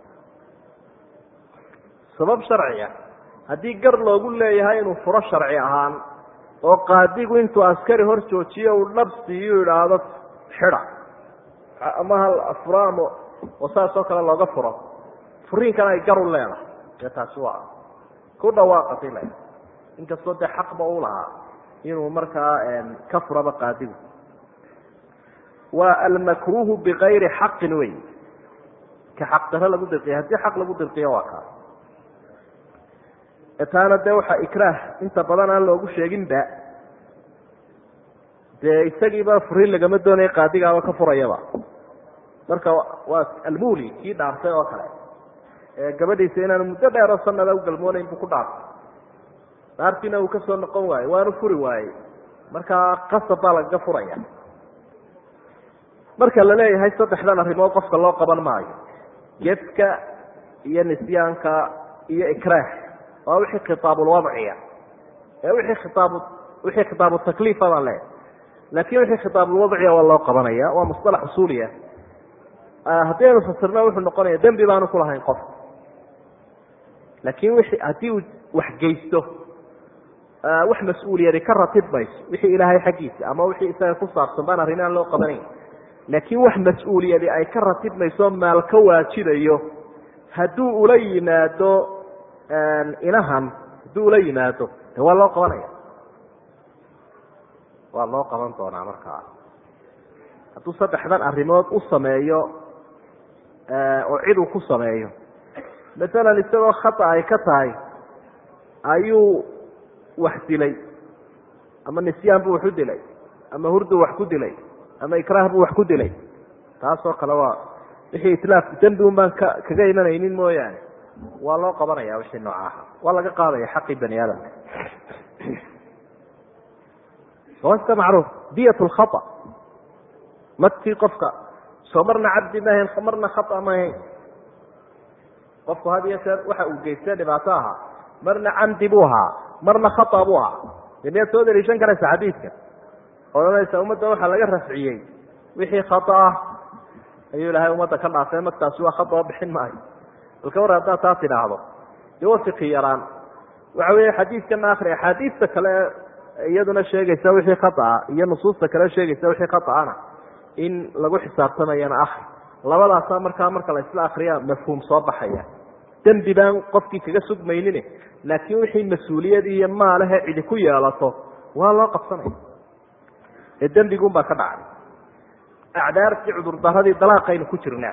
sabab sharciya haddii gar loogu leeyahay inuu furo sharci ahaan oo qaadigu intuu askari hor joojiyo uu dhab siiyu idhaahdo xida ama hal furo ama oo saas oo kale looga furo furiinkana ay gar u leedahay dee taasi waa ku dhawaaqatay le inkastoo dee xaqba u lahaa inuu markaa ka furaba qaadigu waa almakruuhu bikayri xaqin wey ka xaq daro lagu dirqiya haddii xaq lagu dirqiyo waa kaa taana dee waxaa ikraah inta badan aan loogu sheeginba dee isagiiba furiin lagama doonaya qaadigaaba ka furayaba marka waa almuli kii dhaartay oo kale gabadhiisa inaanu muddo dheeroo sanada u galmoonayn buu ku dhaartay dhaartiina uu kasoo noqon waaye waanu furi waayey markaa qasab baa lagaga furaya marka la leeyahay saddexdan arrimood qofka loo qaban maayo gefka iyo nisyaanka iyo ikraah waa wixii khitaabulwadciya ee wixii khitaab wixii khitaabu takliifa baan leeyahay laakiin wixii khitaabulwadciya waa loo qabanaya waa musalax usuuliya haddii aynu fasirno wuxuu noqonaya dembi baanu kulahayn qof laakiin wixii haddii uu waxgeysto wax mas-uuliyadi ka ratib mayso wixii ilaahay xaggiisa ama wixii isaga ku saabsan baan arrin aan loo qabanayn laakiin wax mas-uuliyadi ay ka ratib mayso maal ka waajibayo hadduu ula yimaado inahan hadduu ula yimaado de waa loo qabanaya waa loo qaban doonaa markaa hadduu saddexdan arrimood u sameeyo oo cid uu ku sameeyo masalan isagoo khata ay ka tahay ayuu wax dilay ama nisyaan buu wax u dilay ama hurdu wax ku dilay ama ikraah buu wax ku dilay taasoo kale waa wixii itlaaf dembi un baan ka kaga imanaynin mooyaane waa loo qabanaya wixii noocaha waa laga qaadaya xaqii bani aadamka waa iska macruuf diyat lkhata madkii qofka soo marna cabdi maahayn marna khata maahayn qofku had iyo jeer waxa uu geystay dhibaato ahaa marna camdi buu ahaa marna khata buu ahaa de miyaad soo daliishan karaysa xadiidka odhanaysa ummadda waxaa laga rafciyey wixii khata ah ayuu ilaahay ummadda ka dhaafay magtaasi waa khata oo bixin maayo balka war haddaad taa tidhaahdo dee waa fiqi yaraan waxa weeye xadiidkana akri axaadiista kale iyaduna sheegaysa wixii khata ah iyo nusuusta kale sheegaysa wixii khataana in lagu xisaabtamayana akri labadaasaa markaa marka la isla akriya mafhuum soo baxaya dembi baan qofkii kaga sugmaynin laakiin wixii mas-uuliyad iyo maalahe cidi ku yeelato waa loo qabsanaya ee dembigun baa ka dhacay acdaartii cudurdaradii dalaaqaynu ku jirnaa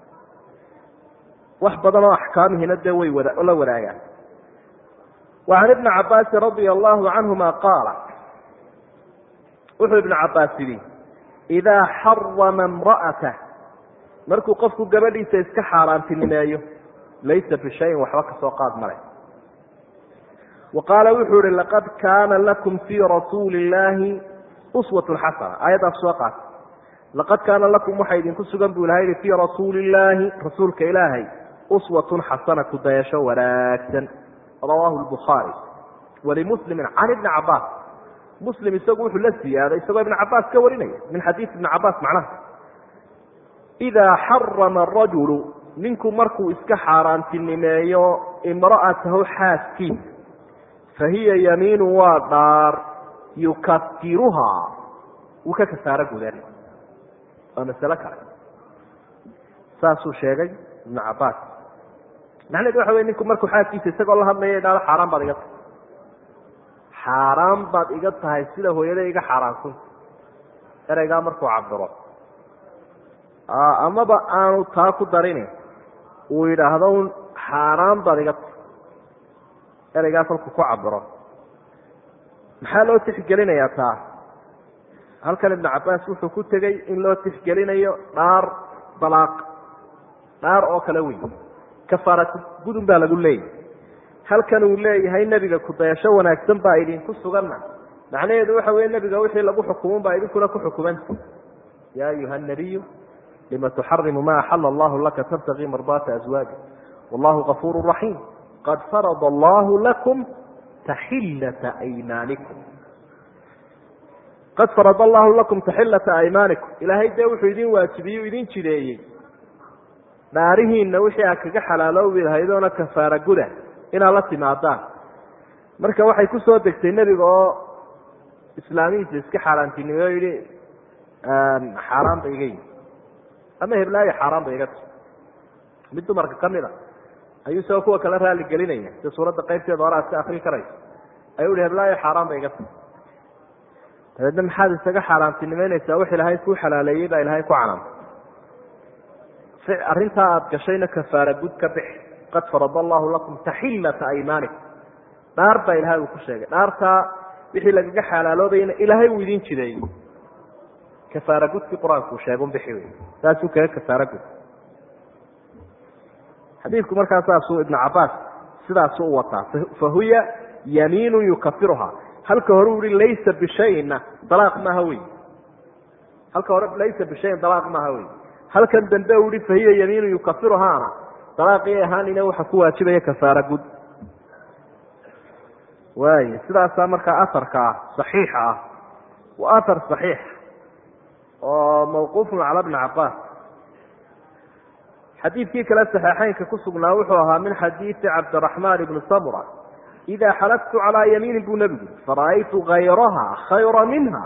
wax badan oo axkaamihiina dee way wada la wadaagaan wa can ibni cabaasin radia allahu canhuma qaala wuxuu ibnu cabaas yidhi idaa xarama imra'atah markuu qofku gabadhiisa iska xaaraantinimeeyo laysa bishayin waxba kasoo qaad male wa qaala wuxuu ihi laqad kaana lakum fii rasuuli illaahi uswatun xasana aayaddaas soo qaata laqad kaana lakum waxaa idinku sugan buu ilahay yihi fii rasuuli illaahi rasuulka ilaahay uswatun xasana ku dayasho wanaagsan rawaahu lbukhaari walimuslimin can ibni cabaas muslim isagu wuxuu la siyaaday isagoo ibn cabaas ka warinaya min xadiis ibni cabaas macnaha idaa xarama arajulu ninku markuu iska xaaraantinimeeyo imra'atahu xaaskiisa fahiya yamiinu waa dhaar yukafiruhaa wuu ka kasaaro gudan waa masalo kale saasuu sheegay ibnu cabaas macnaheedu waxa wey ninku markuu xaaskiisa isagoo la hadlaya idhahdo xaaraan baad iga tahay xaaraan baad iga tahay sida hooyada iga xaaraansunta ereygaa markuu cabiro amaba aanu taa ku darin uu yidhaahdo un xaaraan baad iga tahay ereygaas halkuu ku cabiro maxaa loo tixgelinayaa taa halkan ibnu cabaas wuxuu ku tegey in loo tixgelinayo dhaar dalaaq dhaar oo kale wey kafaaratu gudun baa lagu leeyahy halkan uu leeyahay nebiga kudayasho wanaagsan baa idinku suganna macnaheedu waxa weye nebiga wixii lagu xukumun baa idinkuna ku xukumanta ya ayuha nabiyu lima tuxarimu ma axala allahu laka tabtagii mardaata azwaaji wallahu gafuuru raxiim qad farada allahu lakum taxillata aymaanikum qad farada allahu lakum taxillata aymaanikum ilaahay dee wuxuu idin waajibiyey u idin jideeyey dhaarihiinna wixii aad kaga xalaaloobi lahaydoona kafaara guda inaad la timaadaan marka waxay ku soo degtay nebiga oo islaamihiisa iska xaaraantinimey oo yihi xaaraan ba iga yimi ama heblaayo xaaraan ba iga tahy mid dumarka kamid a ayuu isagoo kuwa kale raali gelinaya sida suuradda qaybteeda hore aad ka akri karayso ayuu ihi heblaayo xaaraan ba iga tahy dabeedna maxaad isaga xaaraantinimeynaysaa wax ilaahay kuu xalaaleeyey baa ilaahay ku canaantay arrintaa aada gashayna kafaara gud ka bixi qad farada allahu lakum taxillata aymaanikum dhaar baa ilahay uu ku sheegay dhaartaa wixii lagaga xalaaloobayna ilaahay uu idin jideeyey kafaara gudkii qur-aanku uu sheegun bixi wey saasuu kaga kafaara gud xadiidku markaa saasuu ibnu cabaas sidaasu u wataa fahuya yamiinu yukafiruha halka hore u ihi laysa bishayna dalaaq maaha wey halka hore laysa bishayin dalaaq maaha wey halkan dambe u ihi fahiya yamiinu yukafiruhaana dalaaqii ahaanina waxa ku waajibaya kafaara gud waay sidaasaa markaa aharka ah saxiixa ah waa ahar saxiix oo mawquufun cala bni cabaas xadiidkii kale saxiixeynka ku sugnaa wuxuu ahaa min xadiidi cabdiraxmaan ibni samura ida xalaftu calaa yamiinin buu nebigu fara'aytu hayraha khayra minha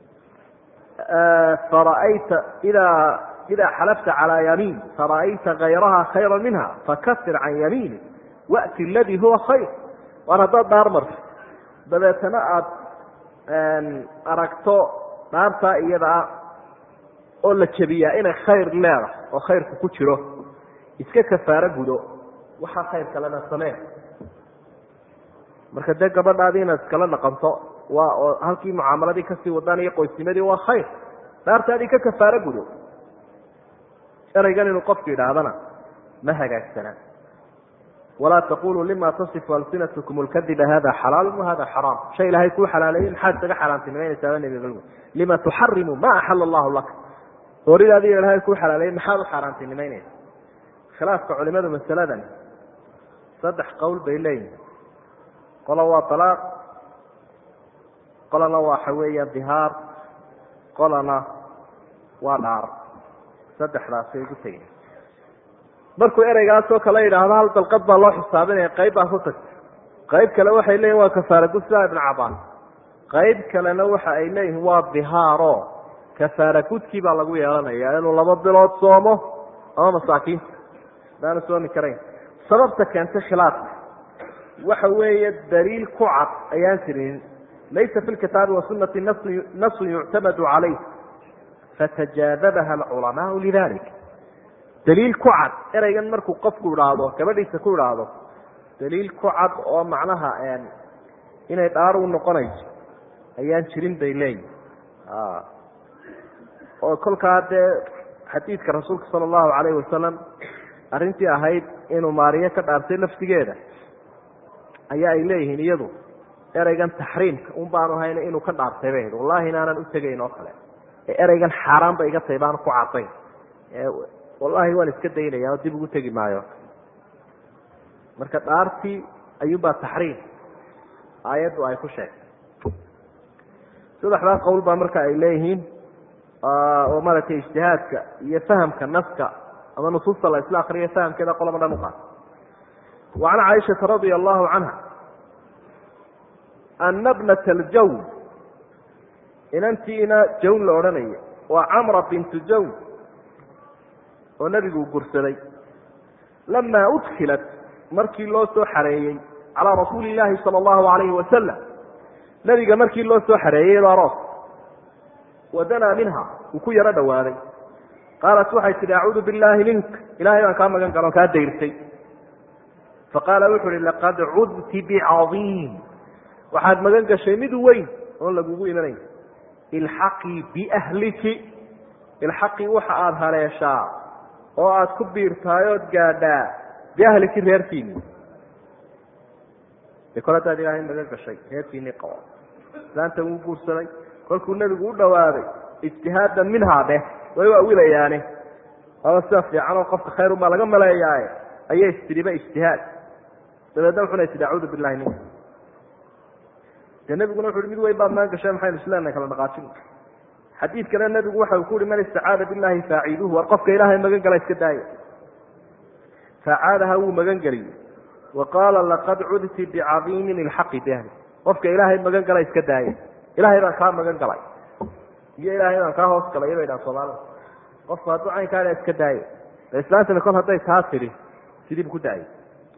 fara'ayta idaa idaa xalafta calaa yamiin fara'ayta hayraha khayra minha fakafir can yamiini wa'ti aladii huwa khayr waan haddaad dhaar marto dabeetana aada aragto dhaartaa iyadaa oo la jebiyaa inay khayr leedahay oo khayrku ku jiro iska kafaaro gudo waxaa khayr kalena samee marka dee gabadhaadii inaad iskala dhaqanto waa oo halkii mucaamaladii kasii wadaan iyo qoysnimadii waa khayr dhaartaadii ka kafaaro gudo ereygan inuu qofku yidhaahdana ma hagaagsanaa walaa taquluu lima tasifu alsinatkum lkadiba hada xalaal wahada xaraam shay ilaahay kuu xalaaleeyey maxaad isaga xaaraantinimeynaysaa nabig lima tuxarimu ma axala allahu laka horidaadi ilaahay kuu xalaaleeyey maxaad u xaaraantinimeynaysa khilaafka culimadu masaladan saddex qowl bay leeyihin qola waa alaaq qolana waxa weeyaan dihaar qolana waa dhaar saddexdaasay ugu tegeen markuu ereygaasoo kale yidhaahdo hal dalqad baa loo xisaabinaya qayb baa ku tagta qayb kale waxay leeyihin waa kafaara gud sida ibn cabaas qayb kalena waxa ay leeyihin waa dihaaro kafaara gudkii baa lagu yeelanaya inuu laba bilood soomo ama masaakiinta daanu soomi karayn sababta keentay khilaafka waxa weeye daliil ku cad ayaan jirin laysa fi lkitaabi wasunati nasun yuctamadu calayh fatajaadabaha alculamaau lidalik daliil ku cad ereygan markuu qofku idhaahdo gabadhiisa ku idhaahdo daliil ku cad oo macnaha inay dhaar u noqonayso ayaan jirin bay leeyihin oo kolkaa dee xadiidka rasuulka sala allahu calayhi wasalam arrintii ahayd inuu maariyo ka dhaartay laftigeeda ayaa ay leeyihiin iyadu ereygan taxriimka un baanu hayna inuu ka dhaartay bay ahayd wallahi inaanan u tegayn oo kale ee ereygan xaaraan ba iga tahay baanu ku cadayn wallahi waan iska daynaya oo dib ugu tegi maayo marka dhaartii ayuunbaa taxriim aayaddu ay ku sheegtay saddexdaa qowl baa marka ay leeyihiin oo maaragtay ijtihaadka iyo fahamka naska ama nusuusta la isla akriya fahamkeeda qolaba dhan uqaata wa can caaishata radia allahu canha ana bnata aljawn inantiina jawn la odhanaya waa camra bintu jawn oo nebigu gursaday lamaa udkilat markii loo soo xareeyey calaa rasuuli illaahi sala allahu alayhi wasalam nebiga markii loo soo xareeyey aroos wadanaa minha uu ku yaro dhowaaday qaalat waxay tihi acuudu billaahi mink ilahay baan kaa magan galon kaa dayrtay faqaala wuxu uhi laqad cudti bicadiim waxaad magan gashay mid weyn oon lagugu imanayn ilxaqii biahliki ilxaqii waxa aada haleeshaa oo aada ku biirtahay ood gaadhaa biahliki reerkiini de kol haddaad ilaahay magan gashay reerkiinii qabo islaanta wuu guursaday kolkuu nebigu u dhowaaday ijtihaadan minhaa dheh way waawilayaani aba sida fiican oo qofka khayr unbaa laga maleeyaaye ayay istiriba ijtihaad dabeedna wuxuna tidhi acuudu billahi minka dee nebiguna wuxu uhi mid weyn baad maan gashay maxaynu isleenahay kala dhaqaajin xadiid kale nebigu waxa uu ku uhi man istacaada billahi faaciiduhu war qofka ilaahay magan gala iska daaya facaadaha wuu magan geliyey wa qaala laqad cudti bicadiimin ilxaqi biahli qofka ilaahay magan gala iska daaya ilahay baan kaa magan galay iyo ilaahay baan kaa hoos galay bay dhahan soomaalida qofku hadduu caynkaana iska daayo islaantana kol hadday taa tidhi sidiibu ku daayay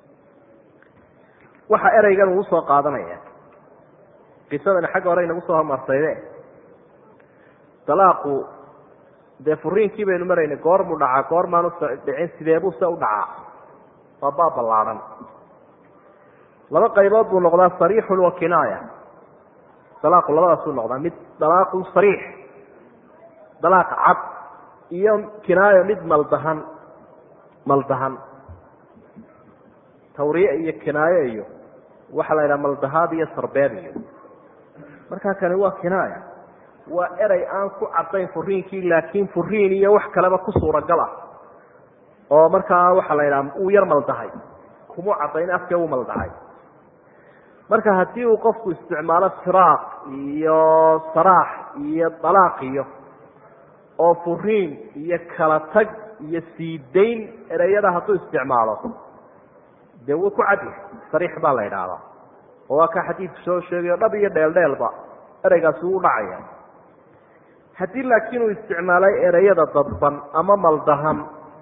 waxa ereygan uu usoo qaadanaya qisadani xagga hore inagu soo homarsayde dalaaqu dee furiinkii baynu maraynay goormuu dhacaa goormaanu dhicin sideebuu se u dhacaa waa baab ballaadhan laba qaybood buu noqdaa sariixun wa kinaaya dalaaqu labadaasuu noqdaa mid dalaaqu sariix dalaaq cad iyo kinaayo mid maldahan maldahan tawriye iyo kinaayo iyo waxaa la yidhaha maldahaad iyo sarbeeb iyo markaa kani waa kinaaya waa erey aan ku cadayn furiinkii laakiin furiin iyo wax kaleba ku suuragal ah oo markaa waxaa la yidhaha uu yar maldahay kumuu cadayn afkee uu maldahay marka haddii uu qofku isticmaalo firaaq iyo saraax iyo dalaaq iyo oo furiin iyo kala tag iyo siidayn ereyada hadduu isticmaalo dee wuu ku cadyahay sariix baa la yidhaahdaa oo waa kaa xadiidku soo sheegayo dhab iyo dheeldheelba ereygaasi wuu dhacaya haddii laakiin uu isticmaalay ereyada dadban ama maldahan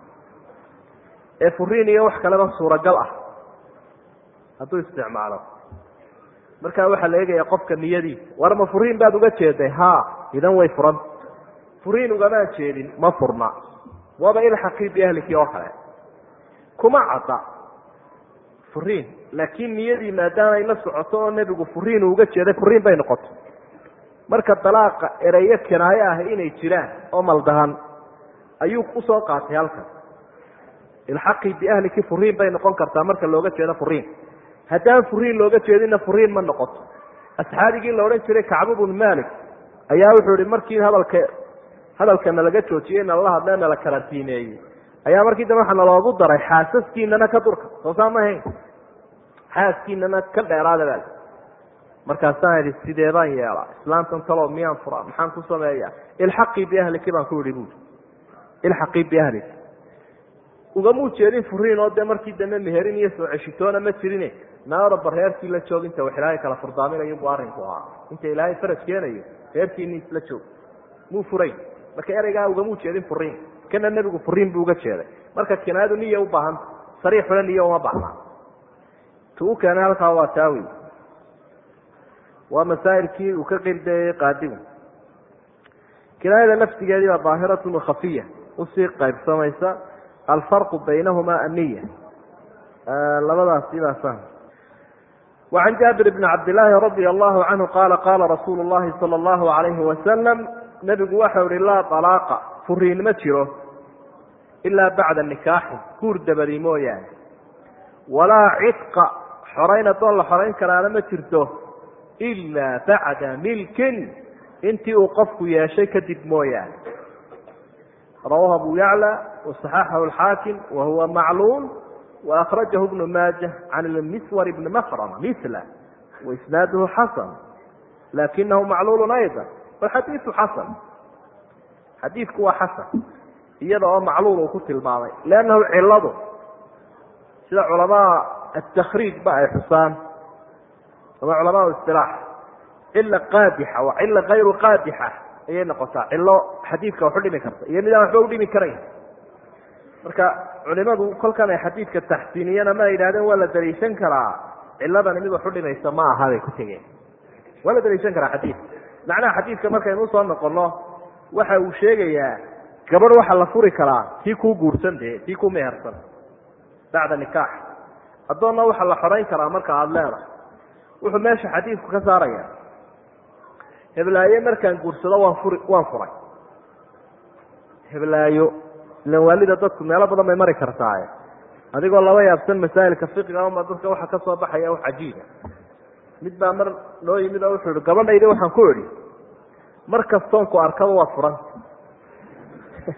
ee furiin iyo wax kaleba suuragal ah hadduu isticmaalo markaa waxaa la eegaya qofka niyadiisa war ma furiin baad uga jeeday ha idan way furanta furiin ugamaan jeedin ma furna waaba ilxaqii biahlikii oo kale kuma cadda furiin laakiin niyadii maadaamay la socoto oo nebigu furiin uu uga jeeday furiin bay noqotay marka dalaaqa ereyo kinaayo ah inay jiraan oo maldahan ayuu usoo qaatay halkan ilxaqii biahliki furiin bay noqon kartaa marka looga jeedo furiin haddaan furiin looga jeedinna furiin ma noqoto asxaabigii la odhan jiray kacbu bnu malik ayaa wuxuu ihi markii hadalka hadalka nalaga joojiyey nalala hadlee nala karantiineeyey ayaa markii dambe waxaa naloogu daray xaasaskiinana ka durka soo saa ma ahayn xaaskiinana ka dheeraada baa markaasaan idhi sidee baan yeelaa islaantan talow miyaan furaa maxaan ku sameeyaa ilxaqii biahliki baan ku idhi buui ilxaqii biahliki ugamuu jeedin furiin oo dee markii dambe meherin iyo soo ceshitoona ma jirine naaraba reerkii la joog inta wax ilaahay kala furdaaminayo buu arrinku ahaa inta ilaahay faraj keenayo reerkiini isla joog muu furayn marka ereygaa ugamuu jeedin furiin kana nebigu furiin buu uga jeeday marka kinaayadu niya u baahanta sariixuna niya uma baahnaa tu u keenay halkaa waa taawi waa masaa'ilkii uu ka qirdeeyey qaadigu kinaayada laftigeedii baa daahiratun wakhafiya usii qaybsamaysa alfarqu baynahuma aniya labadaasi baa sahm وعن jaaبir بن cabd للaahi radي الlahu canhu qala qala rasuul الlahi salى الlahu عalayhi wasalam nebigu waxau ihi laa طalaaqa furiin ma jiro ilaa bacda nikaaxi guur dabadi mooyaane walaa cidqa xorayn adoon la xorayn karaana ma jirto ilaa bacda milkin intii uu qofku yeeshay kadib mooyaane rawahu abu yaclى وصaxaxahu الxaakim wa huwa macluul وأkرaجaه بن mاجة عن المسور بن مkrم مثله وإسناaده xasن لakinhu macluul أيضا والxadيiثu xasن xadiiثku waa xasن iyada oo macluul uu ku tilmaamay لأnnahu ciladu sida culamaء التkriiج ba ay xusaan ama culamaء اصطiلاح cila qaadixa waa cila غayru qaadixa ayay noqotaa cilo xadiidka wax u dhimi karta iyo midaan waxba udhimi karayn marka culimadu kolkan ay xadiidka taxsiiniyana ma yidhahdeen waa la daliishan karaa ciladani mid wax u dhimaysa ma aha bay ku tegeen waa la daliishan karaa xadiidka macnaha xadiidka markaynu usoo noqono waxa uu sheegayaa gabadh waxaa la furi karaa tii kuu guursan dee tii ku mehersan bacda nikaax addoonna waxaa la xorayn karaa marka aada leedahay wuxuu meesha xadiidku ka saaraya heblaaye markaan guursado waan furi waan furay heblaayo ilan waalida dadku meelo badan bay mari kartaaye adigoo laba yaabsan masaa'ilka fiqiga ama dadka waxa ka soo baxaya wax cajiiba mid baa mar noo yimid oo wuxuu ihi gabadhaydi waxaan ku idhi mar kastoon ku arkaba waad furanta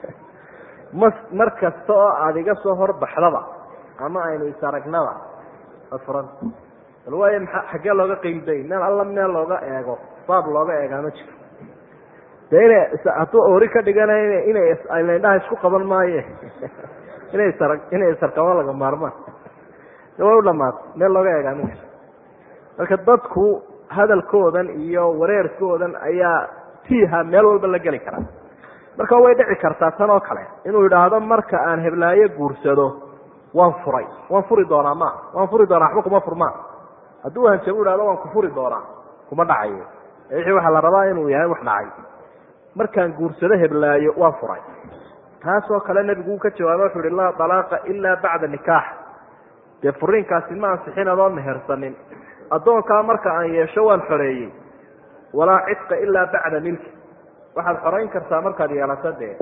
ma mar kasta oo aada iga soo horbaxdaba ama aynu isaragnaba afuran bal waayo maa xaggee looga qiimday meel alla meel looga eego baab looga eegaa ma jiro de ina hadduu ori ka dhiganayo inay indhaha isku qaban maaye inay isar inay isarkamo laga maarmaan way u dhamaatay meel looga eegaa ma jiro marka dadku hadalkoodan iyo wareerkoodan ayaa tiiha meel walba la geli karaa marka way dhici kartaa tan oo kale inuu yidhaahdo marka aan heblaayo guursado waan furay waan furi doonaa ma waan furi doonaa waxba kuma furmaa hadduu hanjabo ihahdo waan ku furi doonaa kuma dhacayo wixii waxaa la rabaa inuu yahay wax dhacay markaan guursado heblaayo waan furay taasoo kale nebigu uu ka jawaaba wuxu uhi laa dalaaqa ilaa bacda nikaax dee furiinkaasi ma ansixin adoon mehersanin addoonkaa marka aan yeesho waan xoreeyey walaa cidqa ilaa bacda milki waxaad xorayn kartaa markaad yeelato dee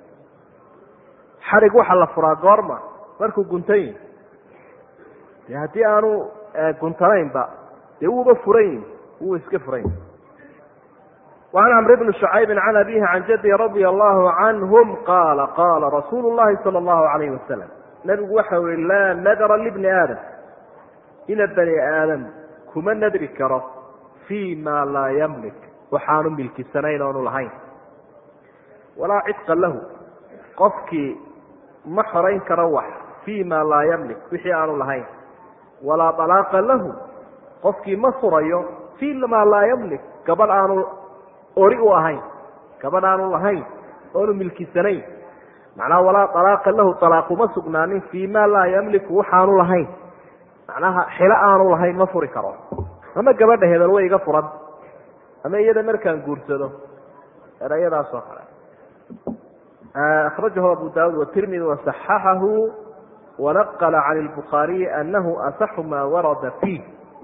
xarig waxaa la furaa goorma markuu guntan yihi de haddii aanu guntanaynba dee wuuba furan yihi wuu iska furan yihi وعn cمr بن شhعyب عن أbيه عن jدي رضي الله عنهم qاla qاla رasuل الlahi صلى الله عليه وسلم نبgu waxa ui laa nadra لبن aadم ina bني aadم kuma nadri karo في ma laa ymlik waxaanu milkisanayn oonu lahayn walaa cطقa lahu qofkii ma xorayn karo wax في ma laa ymlik wixii aanu lahayn walaa طلاqa lahu qofkii ma furayo في ma laa ymlik gabadh aanu ori u ahayn gabadh aanu lahayn oonu milkisanayn macnaha walaa alaaqa lahu alaaquma sugnaanin fii ma laa yamliku waxaanu lahayn macnaha xilo aanu lahayn ma furi karo ama gabadha hebel way iga furan ama iyada markaan guursado erayadaas oo kale akhrajahu abu daawud watirmidi wasaxaxahu wanaqala can lbukhaariyi anahu asaxu maa warada fiih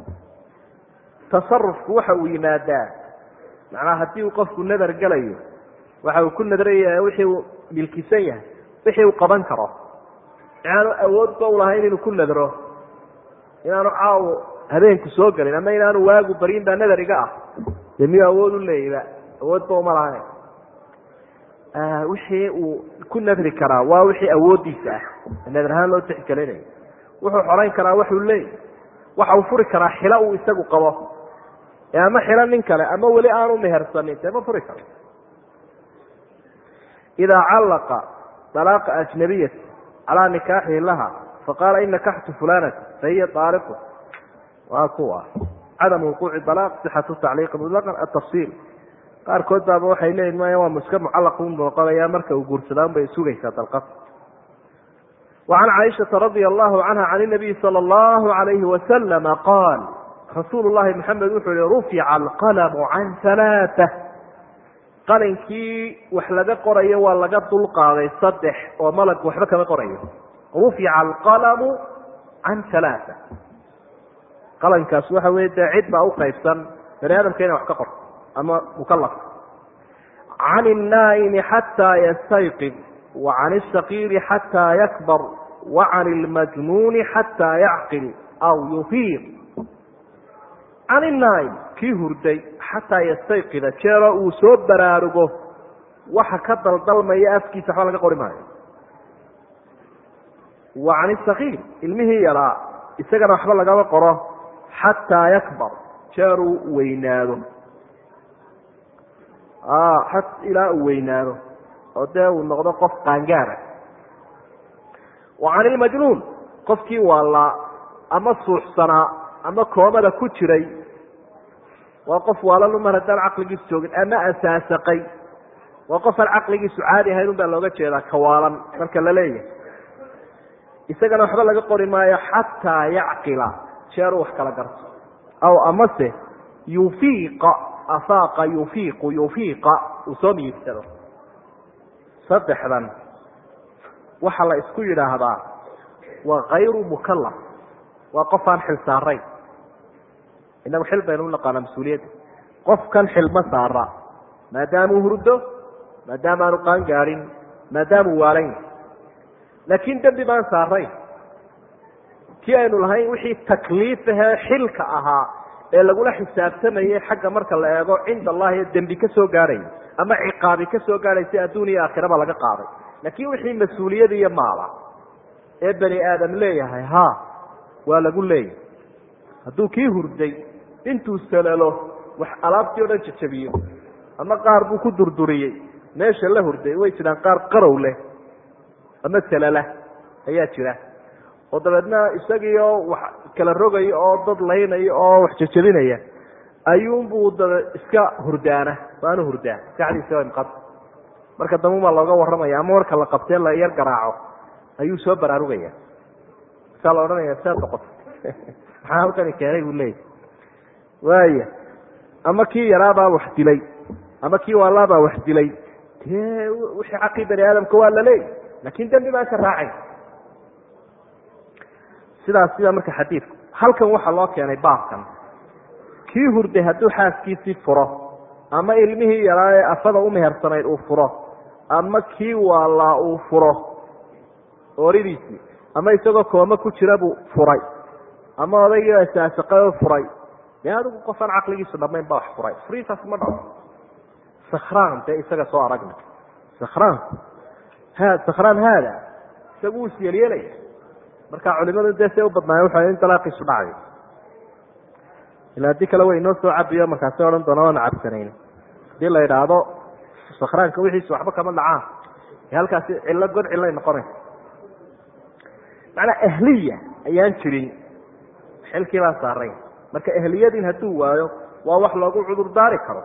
tasarufku waxa uu yimaadaa macnaha haddii uu qofku nadar gelayo waxa uu ku nadraya wixii uu milkisan yahay wixii uu qaban karo inaanu awoodba ulahayn inuu ku nadro inaanu caawo habeenku soo gelin ama inaanu waagu barin baa nadar iga ah dee miyuu awood u leeyba awoodba uma lahayn wixii uu ku nadri karaa waa wixii awooddiisa ah nadar ahaan loo tixgelinayo wuxuu xorayn karaa waxuu leeyay waxa uu furi karaa xilo uu isagu qabo ama xilo nin kale ama weli aanu mehersanin dee ma furi karo idaa callaqa dalaaqa ajnabiyati calaa nikaaxihi laha faqaala in nakaxtu fulanata fahiya aaliqu waa kuwa cadamu wuquuci dalaaq sixatu tacliiqi mutlaqan atafsiil qaarkood baaba waxay leeyihin maya waa muska mucallaq u noqonaya marka uu guursadaan bay sugaysaa dalqad وعn caiشhaةa radي الlahu canha can الnabiyi salى الlahu عalayhi waslama qaal rasuul lahi maxamed wuxuu yihi rufica alqalamu can ثalaaثة qalinkii wax laga qorayo waa laga dulqaaday saddex oo malag waxba kama qorayo rufica alqalamu can ثalaaثة qalankaas waxa wey dee cid baa uqaybsan bani aadamka inay wax ka qorto ama mukalafka can الnaa'imi xatىa ystayqid وعn الشhakيiri xatىa ykbr وعan الmajnuuni xatىa yacqil aw yufiiq can الnaa'im kii hurday xataa ystayqida jeero uu soo baraarugo waxa ka daldalmaya afkiisa waxba laga qori maayo وعan الشhakiir ilmihii yaraa isagana waxba lagama qoro xatىa yakbar jeeruu weynaado ilaa uu weynaado oo dee uu noqdo qof qaangaara wa can ilmajnuun qofkii waalaa ama suuxsanaa ama koomada ku jiray waa qof waalalu mar haddaan caqligiisu joogin ama asaasaqay waa qof aan caqligiisu caadi ahayn un baa looga jeedaa kawaalan marka la leeyahay isagana waxba laga qori maayo xataa yacqila jeeruu wax kala garto aw amase yufiiqa afaaqa yufiiqu yufiiqa uu soo miyirsado saddexdan waxaa la isku yidhaahdaa waa kayru mukalaf waa qof aan xil saarayn inagu xil baynu unaqaanaa mas-uuliyadda qofkan xilma saara maadaamuu hurdo maadaama aanu qaan gaadhin maadaamuu waalan yahay laakiin dembi baan saarayn kii aynu lahayn wixii takliifahee xilka ahaa ee lagula xisaabtamayay xagga marka la eego cinda allahi dembi ka soo gaadhaya ama ciqaabi ka soo gaadhaysa adduun iyo aakhiraba laga qaaday laakiin wixii mas-uuliyad iyo maala ee bani aadam leeyahay ha waa lagu leeyahay hadduu kii hurday intuu salalo wax alaabtii o dhan jajabiyo ama qaar buu ku durduriyey meesha la hurday way jiraan qaar qarow leh ama salala ayaa jira oo dabeedna isagiioo wax kala rogaya oo dad laynaya oo wax jajabinaya ayuunbuu dabe iska hurdaana waanu hurdaa maskaxdiisa imqad marka dambe baa looga warramaya ama marka la qabtee la yar garaaco ayuu soo baraarugaya saa la odhanaya saa noqoto maxaa halkani keenay buu leeyahy waaya ama kii yaraabaa wax dilay ama kii waalaabaa wax dilay dee wixii xaqii bani aadamka waa la leeyay laakin dembi baan ka raacayn sidaas sidaa marka xadiidku halkan waxaa loo keenay baabkan kii hurday hadduu xaaskiisii furo ama ilmihii yaraa ee afada u mehersanayd uu furo ama kii waalaa uu furo ooridiisii ama isagoo kooma ku jira buu furay ama odaygii isaasaqao furay dee adigu qofaan caqligiisu dhamayn baa wax furay furiitaas ma dhaco sakraan dee isaga soo aragna sakraanku ha sakraan haada isagu wuu isyeelyeelaya marka culimadu dee say u badnaaye waxa in dalaaqiisu dhacay ila haddii kale way inoo soo cabiyo markaasi odhan doona waana cabsanayn hadii la idhaahdo sakraanka wixiisa waxba kama dhacaan halkaasi cillo god cillay noqonaysa macnaa ahliya ayaan jirin xilkii baa saaray marka ehliyadin hadduu waayo waa wax loogu cudur daari karo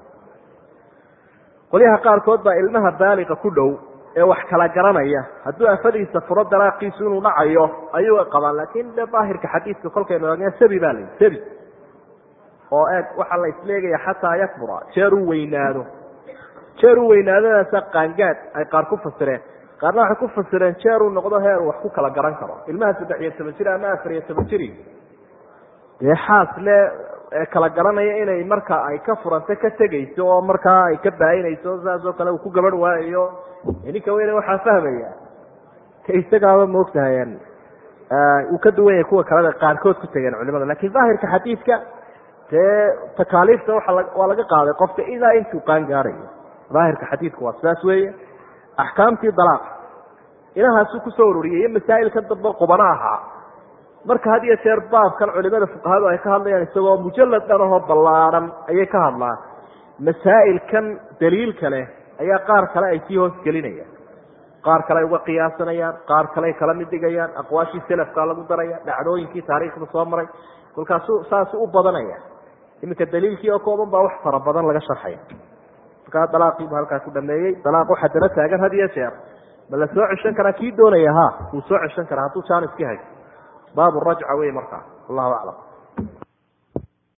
qolyaha qaarkood baa ilmaha baaliqa ku dhow ee wax kala garanaya hadduu afadiisa furo dalaaqiisu inuu dhacayo ayuu qabaan laakin de daahirka xadiidka kolkaynu eegna sabi baa layihi sabi oo eeg waxaa la isleegaya xataa yakbura jeer uu weynaado jeer uu weynaadadaasa qaangaad ay qaar ku fasireen qaarna waxay ku fasireen jeer uu noqdo heer uu wax ku kala garan karo ilmaha saddex iyo toban jir ama afar iyo toban jiri dee xaas le kala garanaya inay marka ay ka furanta ka tegayso oo markaa ay ka baayinayso saas oo kale uu ku gabarh waayayo ninka weyne waxaa fahmaya ka isagaaba maogtahay uu ka duwan yahay kuwa kaleda qaarkood ku tegeen culimada lakin daahirka xadiidka dee takaaliifta waa waa laga qaaday qofka ilaa intuu qaan gaarayo daahirka xadiidku waa sidaas weeye axkaamtii dalaaqa ilahaasuu kusoo ururiyay iyo masaa'ilka dambe qubano ahaa marka had iyo jeer baabkan culimada fuqahadu ay ka hadlayaan isagoo mujalad dhan ahoo ballaadhan ayay ka hadlaan masaa'ilkan daliilka leh ayaa qaar kale ay sii hoos gelinayaan qaar kale ay uga qiyaasanayaan qaar kale ay kala mid dhigayaan aqwaashii selafkaa lagu daraya dhacdooyinkii taariikhda soo maray kolkaasu saasu u badanaya iminka daliilkii oo kooban baa wax fara badan laga sharxaya markaa dalaaqiibu halkaa ku dhameeyey dalaaq waxaa dana taagan had iyo jeer ma la soo ceshan karaa kii doonaya ha wuu soo ceshan karaa hadduu jaaniskii haysto baabu rajca wey markaa allahu aclam